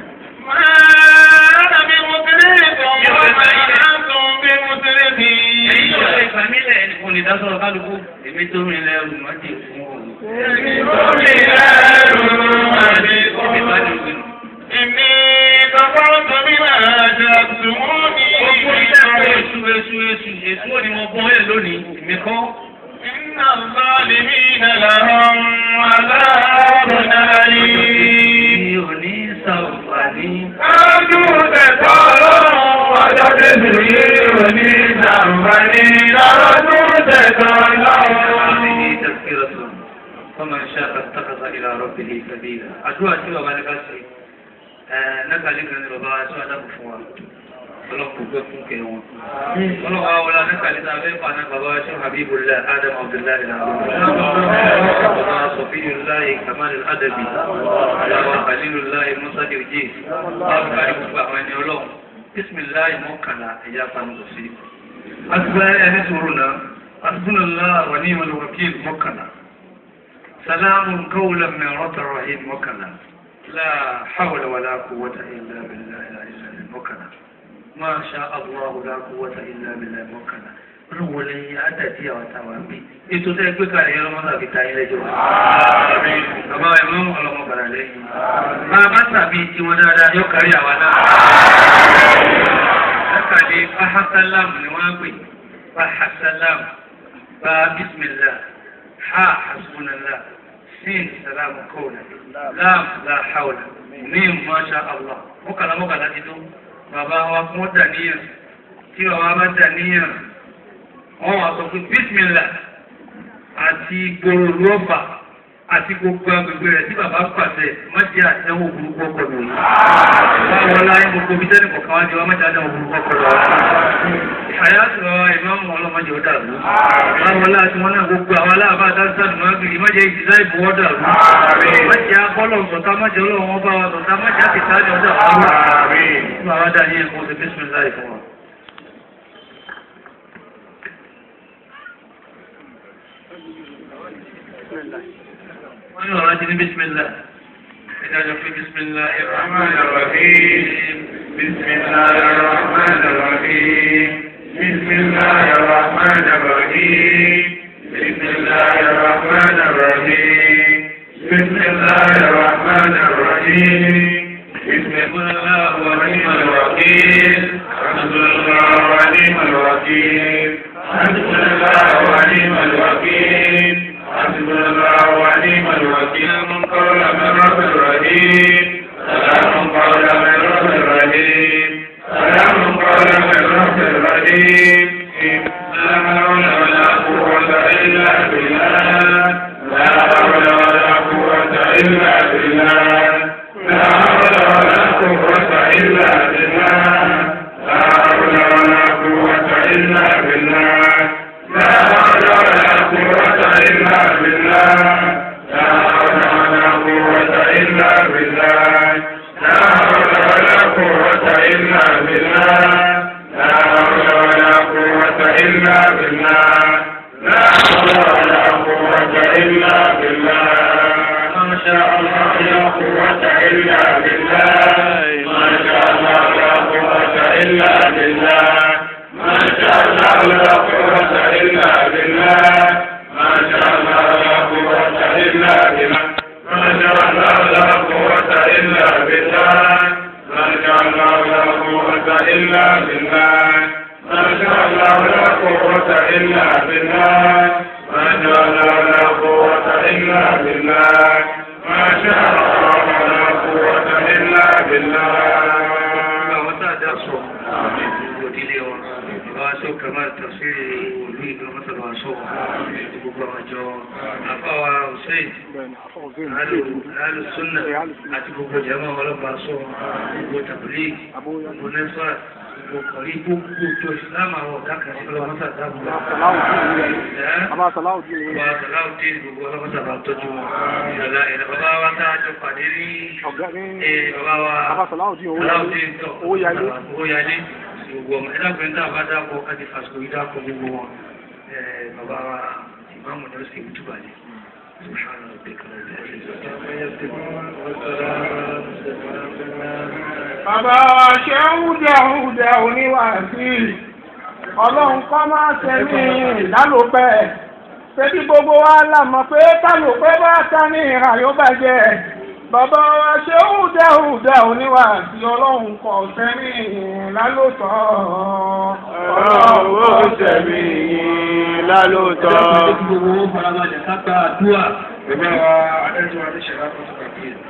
Máa mi mo tẹ́lẹ̀ bọ̀ wọ́n máa ń tún bí mo tẹ́lẹ̀ bí. èyí yóò lè gbà mí lẹ̀ ẹnì kan lè dá sọ̀rọ̀ kálukú èmi tó rìn lẹ́rù má jẹ fún ọ. Lórí ẹrù àti èmi bá ọ̀rọ̀. dùn gbìn. Èmi kọ́kọ́ tóbi máa ṣe àtúmọ̀ ní gbogbo ìṣẹ́ èṣù èṣù èṣù èṣù ò ní mo bọ́ ẹ̀ lónìí èmi kọ́. Iná lọ́ọ̀lìmí nàlàrán aláàbò náírà. mi ò ní sàǹfààní. Ájú tẹ̀tọ́ lọ́rùn ọjọ́ tẹ̀sí yìí ò ní ìjàmbáni lọ́dún tẹ̀tọ́ lọ́rùn. هذه تذكرة فمن شاء اتخذ إلى ربه سبيلا أدعو أتي بابا نكاسي نكا لك أن بابا أتوا أدب فوا ọlọ́pù gbé fún kẹ wọn. ọlọ́wọ́ awọlá nípa níta bẹ́ẹ̀ fà náà bàbá ṣe habibullah adam abdullahi ìlànà bàbá sọfíyullahi kamal adabi bàbá khalilullahi musa dirje bàbá kárí gbogbo àwọn ẹni ọlọ́run bisimilahi mọ́kànlá ẹ̀yà pàmò sí. asibẹ́ ẹni sọ̀rọ̀ náà asibúnallah wà ní ìmọ̀lẹ̀ wakil mọ́kànlá. سلام قولا من رب رحيم وكلا لا حول ولا قوة إلا بالله العلي العظيم وكلا ما شاء الله لا قوة إلا بالله وكلا olùwò lè àdàtì àwọn táwọn bí ètò tẹ́ gbé kalẹ̀ yẹn lọ́mọdé àbí ta ilé jọ. bàbá ẹ̀ mọ́ ọlọ́mọ padà lẹ́yìn. bàbá tàbí tiwọn dáadáa yóò kárí àwa náà. lákàdé fahasalam ni wọ́n á pè fahasalam bá bismillah ha hasbunallah sin salamu kawla lam la hawla mim masha allah mọ́kànlá mọ́kànlá ti tó bàbá wa kún ó dàníyàn tí bàbá bá dàníyàn wọ́n wá sọ pé bísímìlà àti gbòòrò rọ́bà àti gbogbo agbègbè rẹ̀ tí bàbá pàṣẹ májè àtẹwò burúkú ọkọ̀ lòyìn. báwo láyé gbogbo bí tẹ́lẹ̀ kọ̀ọ̀kan wájú wa májè àtẹwò burúkú ọkọ̀ lòyìn. àyàtò ìmáàmù ọlọ́mọdé ó dàrú. báwo láti wọn náà gbogbo àwọn aláàbá dáńsánù máa gbìyànjú májè ìdílá ìbò ó dàrú. májè akọ́lọ̀ sọ̀tá májè ọlọ́wọ́n bá wa sọ̀tá májè àtìsáàjì ọ̀dà wa. báwa dá ní ẹ̀kọ́ ṣe bísímìlá ìfún wa. wọ́n yóò rántí ní bísímìlá ìdájọ́ pé bísímìlá الرحمن الرحيم بسم الله الرحمن الرحيم بسم الله الرحمن الرحيم بسم الله الرحمن الرحيم بسم الله الرحمن الرحيم بسم الله ونعم الوكيل حسبنا الله ونعم الوكيل حسبنا الله ونعم الوكيل حسبنا الله ونعم الوكيل من قول من رب الرحيم سلام قولا من رب الرحيم سلام قولا من رب الرحيم لا حول ولا قوة إلا بالله لا حول ولا قوة إلا بالله لا حول ولا قوة إلا بالله لا حول ولا قوة إلا بالله لا حول ولا قوة إلا بالله لا حول ولا قوة إلا بالله لا حول ولا قوة إلا بالله لا حول ولا قوة إلا بالله لا حول ولا قوة إلا بالله ما شاء الله لا قوة إلا بالله ما شاء الله لا قوة إلا بالله ما شاء الله لا قوة إلا بالله ما شاء الله لا قوة إلا بالله ما شاء الله لا قوة إلا بالله ما شاء الله لا قوة إلا بالله ما شاء الله لا قوة إلا بالله ما شاء الله لا قوة إلا بالله ما شاء الله لا قوة إلا بالله àwọn tá a dá sọ gbogbo ìdílé wọn bàbá aṣọ kamal tafsiri olú ìlú mọ́tàlá aṣọ gbogbo àwọn àjọ àfáwà hussein alu sunna àti gbogbo jama ọlọ́pàá aṣọ gbogbo tabili gbogbo nẹ́fà gbogbo kọ̀rí gbogbo tó islam àwọn ọ̀dà kan sí ọlọ́mọ́tà dáàbò Bàbá Sàláùdí ni Bàbá Sàláùdí gbogbo ọlọ́mọ́tà bá tọ́jú wọn ìrọ̀lá ìrọ̀ bàbá wa tá a jọ pàdé ní ọ̀gá ní eh, bàbá wa Bàbá Sàláùdí owó Sàláùdí yálé. tọ̀ Owó yálé. owó yálé gbogbo ọmọ ẹ̀dàgbẹ́ ńdá bá dáàbò káti fàṣkò ìdáàbò gbogbo wọn Eh, bàbá wa ìmáàmù ni ó sì wútú balẹ̀ سبحان ربك رب العزة عما يصفون والسلام Bàbá wa ṣe ń wúdẹ̀ wúdẹ̀ oníwàásí. Ọlọ́run kọ́ máa ṣe ní ìdálòpẹ́. Ṣé bí gbogbo wa là mọ̀ pé kálòpẹ́ bá ta ní ìhà yóò bàjẹ́? Bàbá wa ṣe ń wúdẹ̀ wúdẹ̀ oníwàásí. Ọlọ́run kọ̀ sẹ́ni ìlálòtọ́. Ọlọ́run ó tẹ̀mí lálóòótọ́. Gbogbo owó farabalẹ̀ ká gba àdúrà. Ẹgbẹ́ wa Adéjọ́ Adéṣẹ́lá fún Tùkàkì.